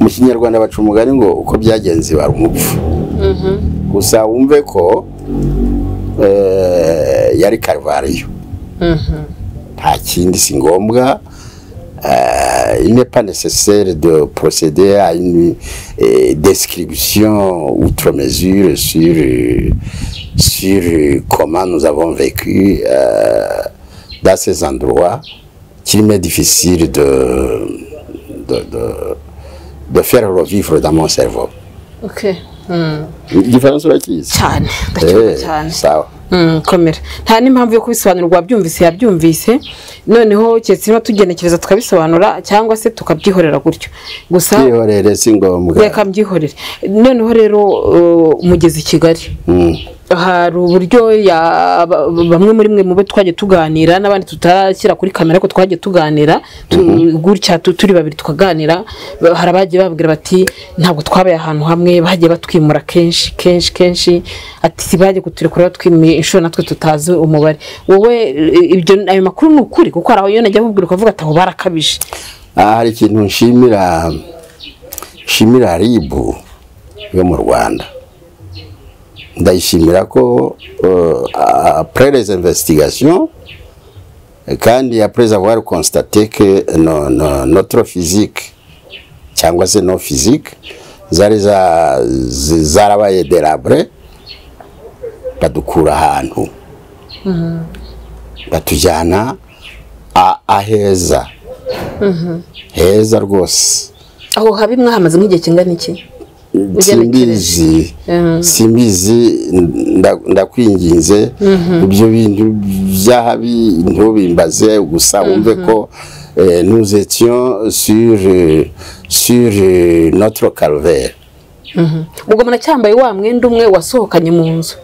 Speaker 7: mu kinyarwanda baca umugani ngo uko byagenze bari umupfu gusa wumve ko eh, yari karuvariyo nta kindi si ngombwa euh, il n'est pas nécessaire de procéder à une euh, description outre mesure sur, euh, sur euh, comment nous avons vécu euh, dans ces endroits qu'il m'est difficile de, de, de, de faire revivre dans mon cerveau.
Speaker 2: okay. mm.
Speaker 7: Différence urakizi?
Speaker 2: cyane ndacyumva
Speaker 7: Eh,
Speaker 2: cyane
Speaker 7: sawa.
Speaker 2: Mm, komera nta n'impamvu yo kubisobanurwa wabyumvise yabyumvise noneho keretse niba tugenekereza tukabisobanura cyangwa se tukabyihorera gutyo gusa
Speaker 7: Kwihorere si ngombwa.
Speaker 2: reka mbyihorere noneho rero uh, mugeze i kigali
Speaker 7: Mm.
Speaker 2: hari uburyo ya- ba- bamwe muri mwe mube twagiye tuganira n'abandi tutashyira kuri kamera ariko twagiye tuganira tu- gutya tu- turi babiri tukaganira ba- hari abagiye babwira bati ntabwo twabaye ahantu hamwe bagiye batwimura kenshi kenshi kenshi ati si bagiye kuturekura batwimiye inshuro natwe tutazi umubare wowe eh, ibyo ayo makuru ni ukuri kuko hari aho iyo najya nkubwira ukavuga ati aho barakabije
Speaker 7: Ah, hari ikintu nshimira nshimira ribu yo mu rwanda ndayishimira ko euh, après les investigations kandi après avoir constaté que no, no, notre physique cyangwa se no physique zari za- zi- zarabaye delabre badukura ahantu batujyana a- aheza heza rwose
Speaker 2: aho habi mwahamaze nk'igihe kingana iki
Speaker 7: simbizi
Speaker 2: Mhm.
Speaker 7: simbizi nda- ndakwinginze ibyo bintu byahabi ntubimbaze gusa wumve ko eh, nous étions sur euh, sur euh, notre calvaire
Speaker 2: ubwo munacyambaye wa mwenda umwe wasohokanye mu nzu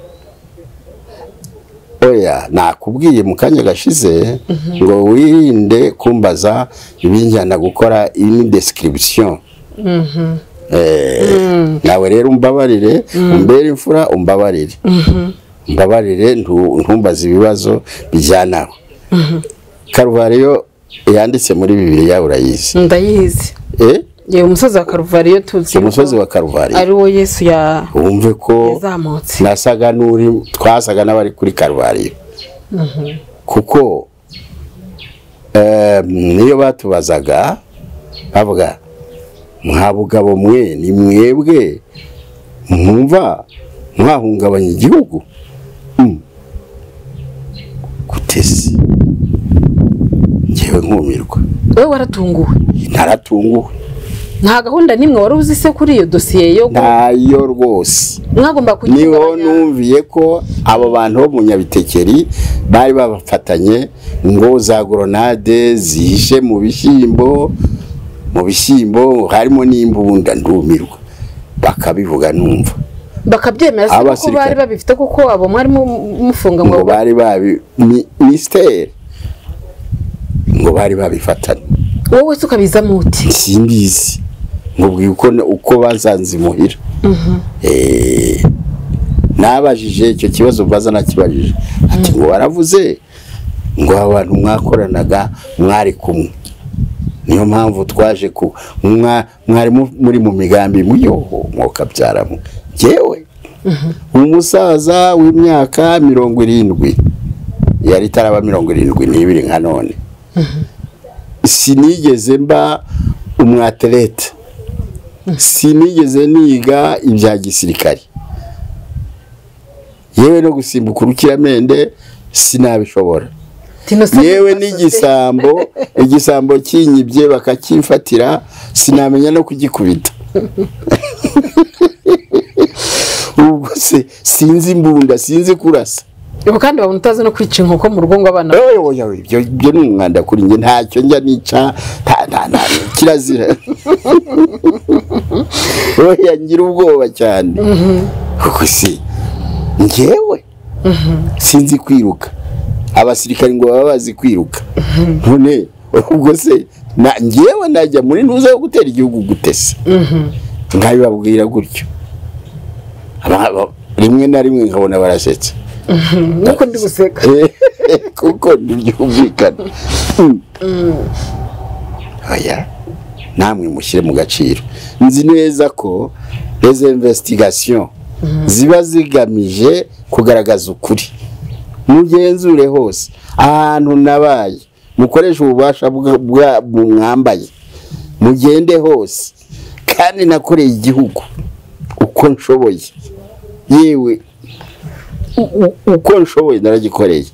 Speaker 7: oya nakubwiye mu kanya gashize ngo wirinde kumbaza ibinjyana gukora ini description Eh, nawe rero umbabarire umbere imfura umbabarire mbabarire ntu- ntumbaze ibibazo bijyanaho karuvariyo yanditse muri bibiliya urayizi
Speaker 2: ndayizi
Speaker 7: Eh,
Speaker 2: yewe umusozi wa karuvariyo tuzi
Speaker 7: umusozi wa
Speaker 2: ko
Speaker 7: karuvariyo
Speaker 2: ari wo yesu ya-
Speaker 7: wumve ko
Speaker 2: yazamutse
Speaker 7: nasaga n'uri twasaga n'abari kuri karuvariyo kuko em, niyo batubazaga bavuga mwa bugabo mwe ni mwebwe mwumva mwahungabanya igihugu Mm. gutesi ngewe nkumirwa
Speaker 2: wowe waratunguwe
Speaker 7: naratunguwe
Speaker 2: nta gahunda n'imwe wari uzi se kuri iyo dosiye yo gu-
Speaker 7: ntayo rwose
Speaker 2: mwagomba
Speaker 7: niho
Speaker 2: kugabanya
Speaker 7: numviye ko abo bantu bo mu nyabitekeri bari babafatanye ngo za goronade zihishe mu bishyimbo mu bishyimbo harimo n'imbunda ndumirwa bakabivuga numva
Speaker 2: bakabyemera se kuko
Speaker 7: Abasirikare.
Speaker 2: bari babifite kuko abo mwari mu- mufunga ngo
Speaker 7: ngo bari babi mi- misiteri ngo bari babifatanye
Speaker 2: wowe se ukabizamo uti
Speaker 7: simbizi nkubwiye uko uko bazanze imuhira Eh, nabajije icyo kibazo mbaza nakibajije ati ngo baravuze ngo abantu mwakoranaga mwari kumwe niyo mpamvu twaje ku mwa- mwari mu- muri mu migambi muyoho mwokabyaramo ngewe umusaza w'imyaka mirongo irindwi yari itaraba mirongo irindwi n'ibiri nka none sinigeze mba umwaterete sinigeze niga ibya gisirikare yewe no gusimbuka urukiramende sinabishobora yewe n'igisambo igisambo kinyibye bakakimfatira sinamenya no kugikubita ubwo se sinzi imbunda sinzi kurasa
Speaker 2: ubu kandi babona utazi no kwica inkoko mu rugo ngo abana
Speaker 7: Oya, oya, oya, ibyo ibyo ni umwanda kuri njye ntacyo njya nica nta nta nta kirazira oya ngira ubwoba cyane kuko si njyewe sinzi kwiruka abasirikari ngo baba bazi kwiruka none ubwo se na- njyewe najya muri ntuza yo gutera igihugu gutese nkabibabwira gutyo Aba- aba- rimwe na rimwe nkabona barasetse
Speaker 2: nuko ndi guseka
Speaker 7: kuko ntibyumvikana oya namwe mushyire mu gaciro nzi neza ko izo investigation ziba zigamije kugaragaza ukuri mugenzure hose ahantu nabaye mukoreshe ububasha bwa- bwa- mwambaye mugende hose kandi nakoreye igihugu uko nshoboye yewe u- u- uko nshoboye naragikoreye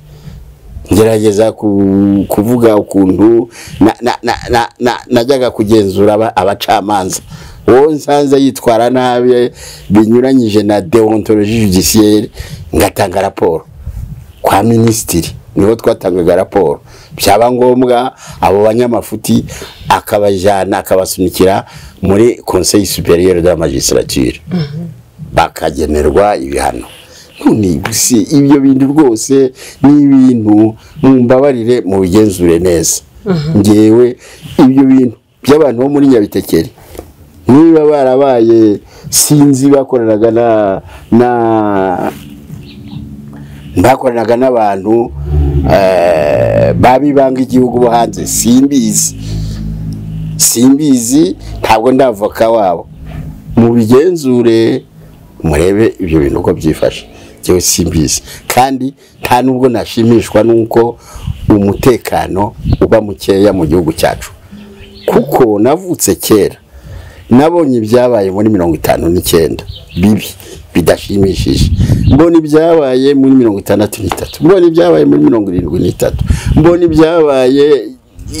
Speaker 7: ngerageza ku- kuvuga ukuntu na- na- na- na- na- najyaga kugenzura aba- abacamanza uwo nsanze yitwara nabi binyuranyije na deontologie judiciaire ngatanga raporo kwa minisitiri niho twatangaga raporo byaba ngombwa abo banyamafuti akabajyana akabasunikira muri conseil superieur de la magistrature bakagenerwa ibihano none gusa ibyo bintu rwose ni ibintu mumbabarire mu bigenzure neza ngewe ibyo bintu by'abantu bo muri nyabitekeri niba barabaye sinzi bakoranaga na na bakoranaga n'abantu eh, babibanga igihugu bo hanze simbizi simbizi ntabwo ndavoka wabo mubigenzure murebe ibyo bintu uko byifashe njyewe simbizi kandi nta nubwo nashimishwa n'uko umutekano uba mukeya mu gihugu cyacu kuko navutse kera nabonye ibyabaye muri mirongo itanu n'icyenda bibi bidashimishije mbona ibyabaye muri mirongo itandatu n'itatu mbona ibyabaye muri mirongo irindwi n'itatu mbona ibyabaye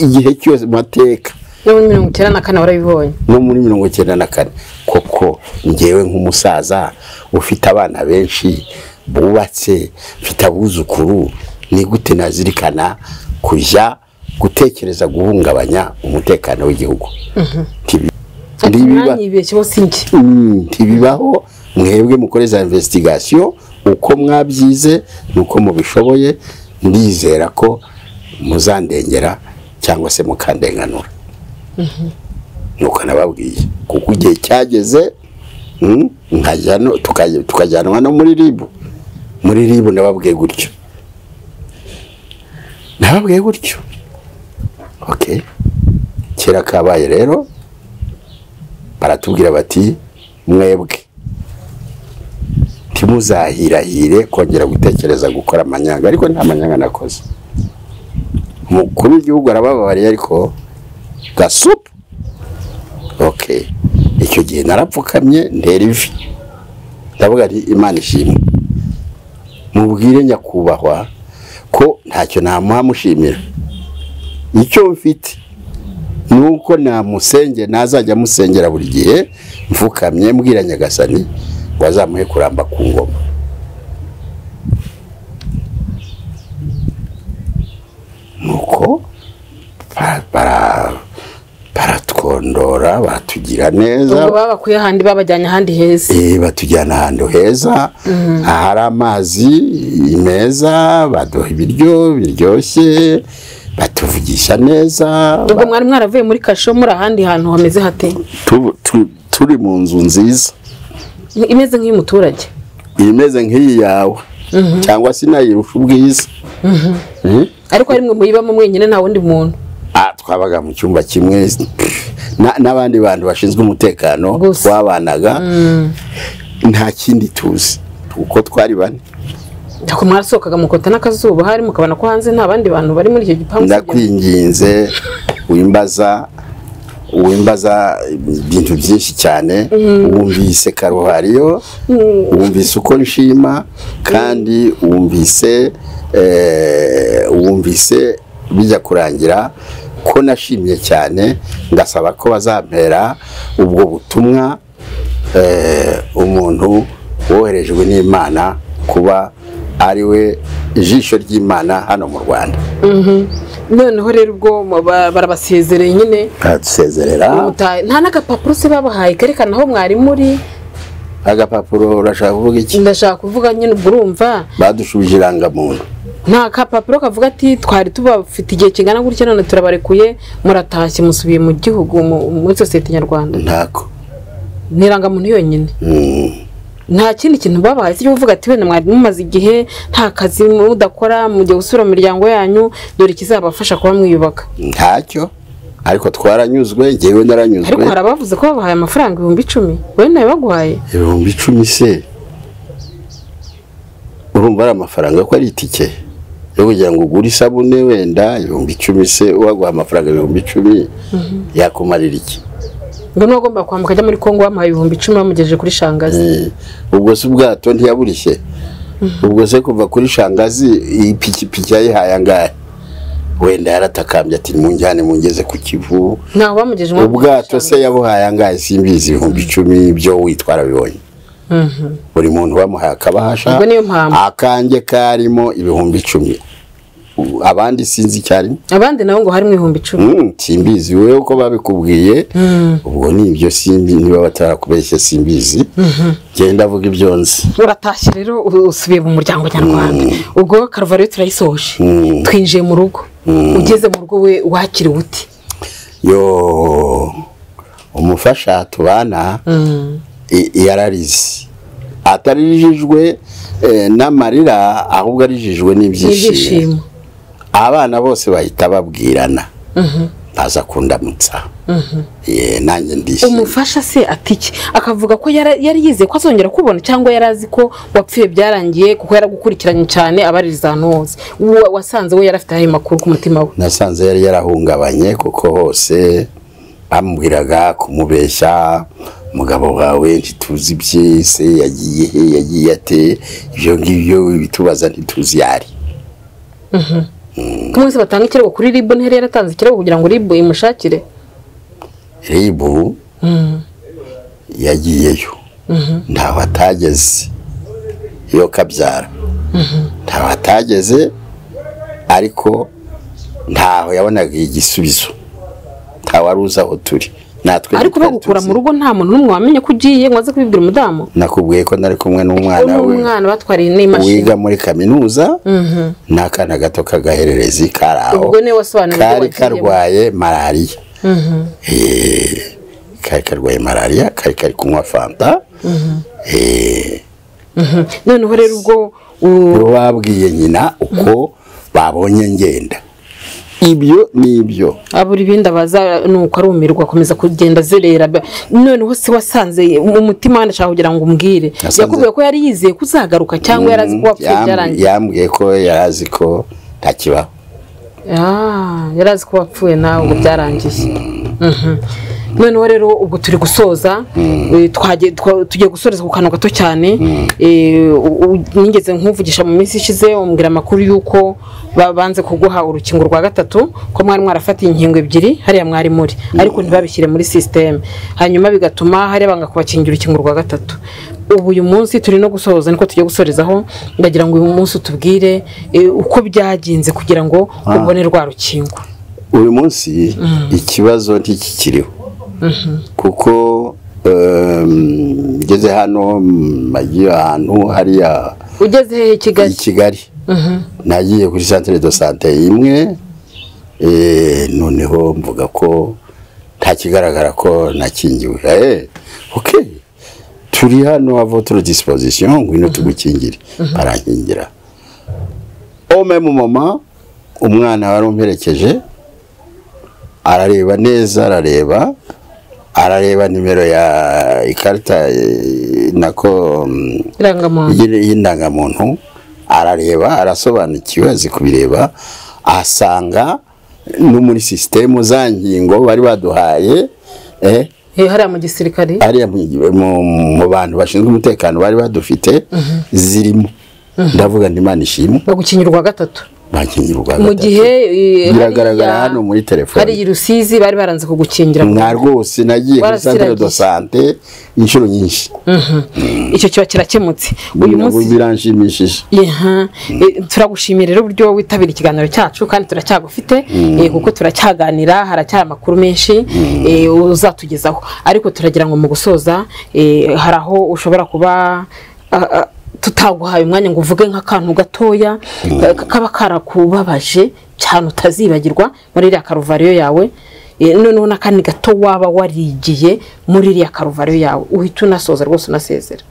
Speaker 7: igihe cyose mu mateka
Speaker 2: no muri mirongo icyenda na kane warabibonye
Speaker 7: no muri mirongo icyenda na kane koko ngewe nk'umusaza ufite abana benshi bubatse mfite abuzukuru ni gute nazirikana kujya gutekereza guhungabanya umutekano w'igihugu Ntibi-
Speaker 2: ati
Speaker 7: ntibiba-
Speaker 2: mwanyibeshyeho si njye
Speaker 7: Mm, ntibibaho mwebwe mukore za investigation uko mwabyize nuko mubishoboye ndizera ko muzandengera cyangwa se mukandenganura nuko nababwiye kuko igihe cyageze mm, nkajya no- tukajya- tukajyanwa no muri ribu muri ribu nababwiye gutyo nababwiye gutyo okay kera kabaye rero baratubwira bati mwebwe ntimuzahirahire kongera gutekereza gukora amanyanga ariko nta manyanga nakoze umukuru w'igihugu arababariye ariko gasupu oke icyo gihe narapfukamye ndera ivi ndavuga nti imana ishimwe mubwire nyakubahwa ko ntacyo namuha mushimira icyo mfite nuko namusenge ntazajya amusengera buri gihe mfukamye mbwira nyagasani ngo azamuhe kuramba ku ngoma nuko ba- bara- baratwondora baratugira neza
Speaker 2: ubwo babakuye ahandi babajyanye ahandi heza
Speaker 7: Eh, batujyana ahantu heza ahari amazi meza baduha ibiryo biryoshye batuvugisha neza
Speaker 2: ubwo mwari mwaravuye muri kasho muri ahandi hantu hameze hate
Speaker 7: Tu- tu- turi mu nzu nziza
Speaker 2: imeze nk'iy'umuturage
Speaker 7: imeze nk'iyi yawe cyangwa se inayirusha ubwiza Eh?
Speaker 2: ariko hari mwe muyibamo mwenyine nta wundi muntu
Speaker 7: Ah, twabaga mu cyumba kimwe na- n'abandi bantu bashinzwe umutekano
Speaker 2: Gusa.
Speaker 7: twabanaga nta kindi tuzi uko twari bane
Speaker 2: ariko mwarasohokaga mukota n'akazuba hari mukabona ko hanze nta bandi bantu bari muri icyo gipangu usibye-
Speaker 7: ndakwinginze wimbaza wimbaza ibintu byinshi cyane wumvise karuhariyo wumvise uko nshima kandi wumvise eh, wumvise bijya kurangira ko nashimye cyane ndasaba ko bazampera ubwo butumwa eh, umuntu woherejwe n'imana kuba ari we ijisho ry'imana hano mu rwanda
Speaker 2: noneho rero ubwo mu- ba- barabasezereye nyine
Speaker 7: baradusezerera
Speaker 2: ubutaha- nta n'agapapuro se babahaye kerekana aho mwari muri
Speaker 7: agapapuro urashaka kuvuga iki
Speaker 2: ndashaka kuvuga nyine ubwo urumva
Speaker 7: badushubije irangamuntu
Speaker 2: nta kapapuro kavuga ati twari tubafite igihe kingana gutya none turabarekuye muratashye musubiye mu gihugu mu- muri sosiyete nyarwanda
Speaker 7: ntako
Speaker 2: ni irangamuntu yonyine
Speaker 7: Mm.
Speaker 2: nta kindi kintu babahaye cyo kuvuga ati wenda mwari mumaze igihe nta kazi mudakora mujya gusura mu miryango yanyu dore ikizabafasha kuba mwiyubaka
Speaker 7: ntacyo ariko twaranyuzwe njyewe
Speaker 2: ariko
Speaker 7: naranyuzwe
Speaker 2: hari abavuze ko babahaye amafaranga ibihumbi icumi wowe nawe baguhaye
Speaker 7: ibihumbi icumi se urumva ari amafaranga ko ari itike yo kugira ngo ugure isabune wenda ibihumbi icumi se uwaguha amafaranga ibihumbi icumi yakumarira iki
Speaker 2: ngo niba agomba kwambuka ajya muri kongo bamuhaye ibihumbi icumi bamugejeje kuri shangazi
Speaker 7: Eh, ubwo se ubwato ntiyaburishye ubwo se kuva kuri shangazi iyi pikipiki yayihaye angahe wenda yaratakambye ati munjyane mungeze ku kivu
Speaker 2: ntaho bamugejeje muri
Speaker 7: ubwato
Speaker 2: Shangazi.
Speaker 7: se yabuhaye angahe simbizi ibihumbi icumi byo witwara bibonye buri muntu bamuhaye akabahasha
Speaker 2: Ubwo niyo mpamvu.
Speaker 7: akanjye karimo ibihumbi icumi U- abandi sinzi icyo arimo
Speaker 2: abandi nabo ngo harimo ibihumbi icumi
Speaker 7: Mm, simbizi wowe uko babikubwiye ubwo ni ibyo simbi niba batarakubeshye simbizi genda avuga ibyo nzi
Speaker 2: uratashye rero u- usubiye mu muryango nyarwanda ubwo karuvariyo turayisohoje
Speaker 7: Mm.
Speaker 2: twinjiye mu rugo ugeze mu rugo we wakiriwe uti
Speaker 7: yo umufasha tubana i- yararize atarijijwe eh, n'amarira ahubwo arijijwe n'ibyishimo
Speaker 2: ibyishimo
Speaker 7: abana bose bahita babwirana baza kundamutsa Eh, nanjye ndishimye
Speaker 2: umufasha se ati iki akavuga ko yara- yari yizeye ko azongera kubona cyangwa yari azi ko wapfuye byarangiye kuko yaragukurikiranye cyane abaririza ahantu hose Wa- wasanze we yari afite ayo makuru ku mutima we
Speaker 7: nasanze yari yarahungabanye kuko hose bamubwiraga kumubeshya umugabo wawe ntituzi byese yagiye he yagiye ate ibyo ngibyo bitubaza ntituzi yari
Speaker 2: ko mwese batanga ikirego kuri ribu ntihari yaratanze ikirego kugira ngo ribu imushakire
Speaker 7: ribu yagiyeyo ntaho atageze iyo kabyara ntaho atageze ariko ntaho yabonaga igisubizo ntawe uzi aho turi natwe
Speaker 2: ariko
Speaker 7: ntitwari
Speaker 2: bagukura
Speaker 7: tuzi.
Speaker 2: mu rugo nta muntu n'umwe wamenye ko ugiye ngo aze kubibwira umudamu
Speaker 7: nakubwiye ko nari kumwe n'umwana we
Speaker 2: umwana batwariye n'imashini
Speaker 7: wiga muri kaminuza n'akana gato k'agahererezi kari aho
Speaker 2: Ubwo niwe wasobanuriye ibyo
Speaker 7: kari
Speaker 2: wagiyemo.
Speaker 7: karwaye malariya Eh, kari karwaye malariya kari kari kunywa fanta Eh,
Speaker 2: noneho rero ubwo u-
Speaker 7: babwiye nyina uko babonye ngenda ibyo ni ibyo
Speaker 2: abura ibindi abaza ni uko arumirwa akomeza kugenda azerera ba- noneho se wasanze umutima wanashaka kugira ngo umbwire
Speaker 7: Nasanze-
Speaker 2: yakubwiye ko yari yizeye ko uzagaruka cyangwa yari azi ko wapfuye
Speaker 7: Yam-
Speaker 2: byarangiye
Speaker 7: yambwiye ko yari azi ko ntakibaho
Speaker 2: Ah, yari azi ko wapfuye nawe ngo byarangiye Mhm. noneho rero ubwo turi gusoza eh, twagiye- twa- tugiye gusoreza ku kantu gato cyane Eh, u- u- nigeze nkuvugisha mu minsi ishize umbwira amakuru y'uko babanze kuguha urukingo rwa gatatu ko mwari mwarafatiye inkingo ebyiri hariya mwari muri ariko ntibabishyire muri sisiteme hanyuma bigatuma hariya banga kubakingira urukingo rwa gatatu ubu uyu munsi turi no gusoza niko tugiye gusorezaho ndagira ngo uyu munsi utubwire eh, uko byagenze kugira ngo ubone rwa rukingo
Speaker 7: uyu munsi ikibazo ntikikiriho kuko em, ngeze hano mm, nagiye ahantu hariya
Speaker 2: ugeze hehe i
Speaker 7: i
Speaker 2: kigali
Speaker 7: kigali nagiye kuri centre de sante imwe eh, noneho mvuga ko nta kigaragara ko nakingiwe Eh, okay turi hano à votre disposition ngwino tugukingire barankingira au même moment umwana wari umperekeje arareba neza arareba arareba nimero ya ikarita eh, nako mm,
Speaker 2: irangamuntu
Speaker 7: y'iri- y'indangamuntu arareba arasobanukiwe azi kubireba asanga no muri sisitemu za ngingo bari baduhaye eh,
Speaker 2: Eh, hariya mu gisirikare
Speaker 7: ariya mu- mu- mu bantu bashinzwe umutekano bari badufite zirimo ndavuga ngo imana ishimwe
Speaker 2: no gukingirwa gatatu
Speaker 7: bakingirwa
Speaker 2: mu gihe eh,
Speaker 7: biragaragara
Speaker 2: hariya-
Speaker 7: hano muri telefone
Speaker 2: hari i rusizi bari baranze kugukingira
Speaker 7: mwa rwose nagiye kuri centre de
Speaker 2: Barasiragiye.
Speaker 7: sante inshuro nyinshi
Speaker 2: icyo kiba kirakemutse uyu
Speaker 7: Nabwo
Speaker 2: munsi
Speaker 7: biranshimishije
Speaker 2: Aha. Eh, turagushimiye rero uburyo witabira ikiganiro cyacu kandi turacyagufite eh, kuko turacyaganira haracyari amakuru menshi eh, uzatugezaho ariko turagira ngo mu gusoza eh, hari aho ushobora kuba ah, ah, tutaguhaye umwanya ngo uvuge nk'akantu gatoya ka- kaba karakubabaje cyane utazibagirwa muri iriya karuvariyo yawe Eh, noneho n'akandi gato waba warigiye muri iriya karuvariyo yawe uhita unasoza rwose unasezera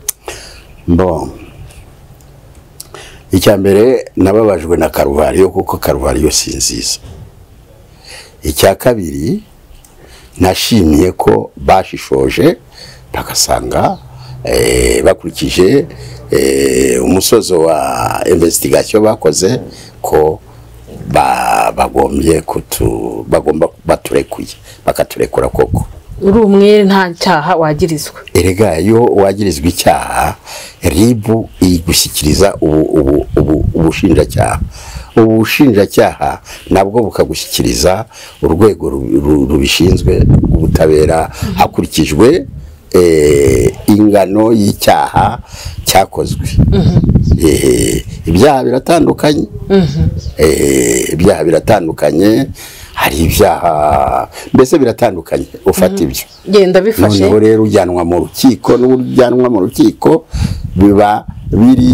Speaker 7: Bon. icya mbere nababajwe na karuvariyo kuko karuvariyo si nziza icya kabiri nashimiye ko bashishoje bagasanga eh, bakurikije eh, umusozo wa investigation bakoze ko ba- bagombye kutu bagomba baturekuye bakaturekura koko
Speaker 2: uri umwere nta cyaha wagirizwa
Speaker 7: erega iyo wagirizwa icyaha ribu igushyikiriza ubu- ubu- ubu- ubushinjacyaha ubu bushinjacyaha nabwo bukagushyikiriza urwego ru- ru- rubishinzwe ubutabera hakurikijwe eh, ingano y'icyaha cyakozwe Eh, ibyaha biratandukanye Eh, ibyaha biratandukanye hari ibyaha mbese biratandukanye ufata ibyo
Speaker 2: genda bifashe
Speaker 7: noneho rero ujyanwa mu rukiko n'uburyo ujyanwa mu rukiko biba biri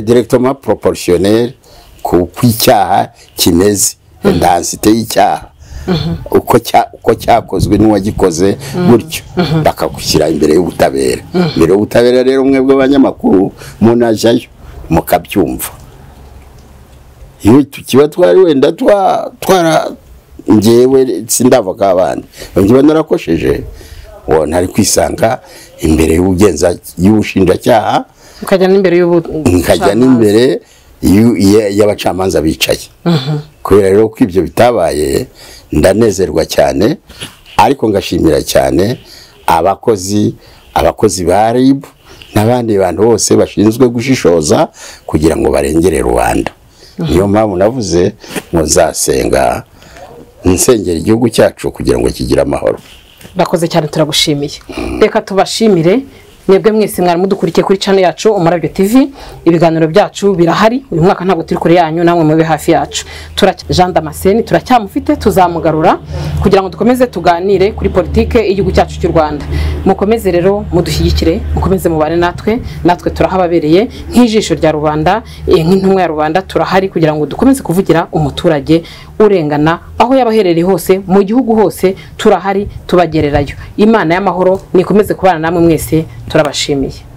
Speaker 7: direkitoma poroporosiyoneri ku kw'icyaha kimeze indansite y'icyaha uko cya- uko cyakozwe n'uwagikoze gutyo bakagushyira imbere y'ubutabera imbere y'ubutabera rero mwebwe abanyamakuru munajyayo mukabyumva iyo tukiba twari wenda twa twara ngewe sindavoka abandi ngiba narakosheje uwo ntari kwisanga imbere y'ubugenza y'ubushinjacyaha
Speaker 2: ukajya n'imbere y'ubu
Speaker 7: nkajya n'imbere y'u- ya- y'abacamanza bicaye kubera rero ko ibyo bitabaye ndanezerwa cyane ariko ngashimira cyane abakozi abakozi ba ribu n'abandi bantu bose bashinzwe gushishoza kugira ngo barengere rubanda niyo mpamvu navuze ngo nzasenga nsengera igihugu cyacu kugira ngo kigire amahoro
Speaker 2: bakoze cyane turagushimiye reka tubashimire mwebwe mwese mwari mudukurikiye kuri channel yacu umurabyo tv ibiganiro byacu birahari uyu mwaka ntabwo turi kure yanyu namwe mube hafi yacu Turacya- jean damascene turacyamufite tuzamugarura kugira ngo dukomeze tuganire kuri politike y'igihugu cyacu cy'u rwanda mukomeze rero mudushyigikire mukomeze mubane natwe natwe turahababereye nk'ijisho rya rubanda eh, nk'intumwa ya rubanda turahari kugira ngo dukomeze kuvugira umuturage urengana aho yaba aherereye hose mu gihugu hose turahari tubagererayo imana y'amahoro nikomeze kubana namwe mwese turabashimiye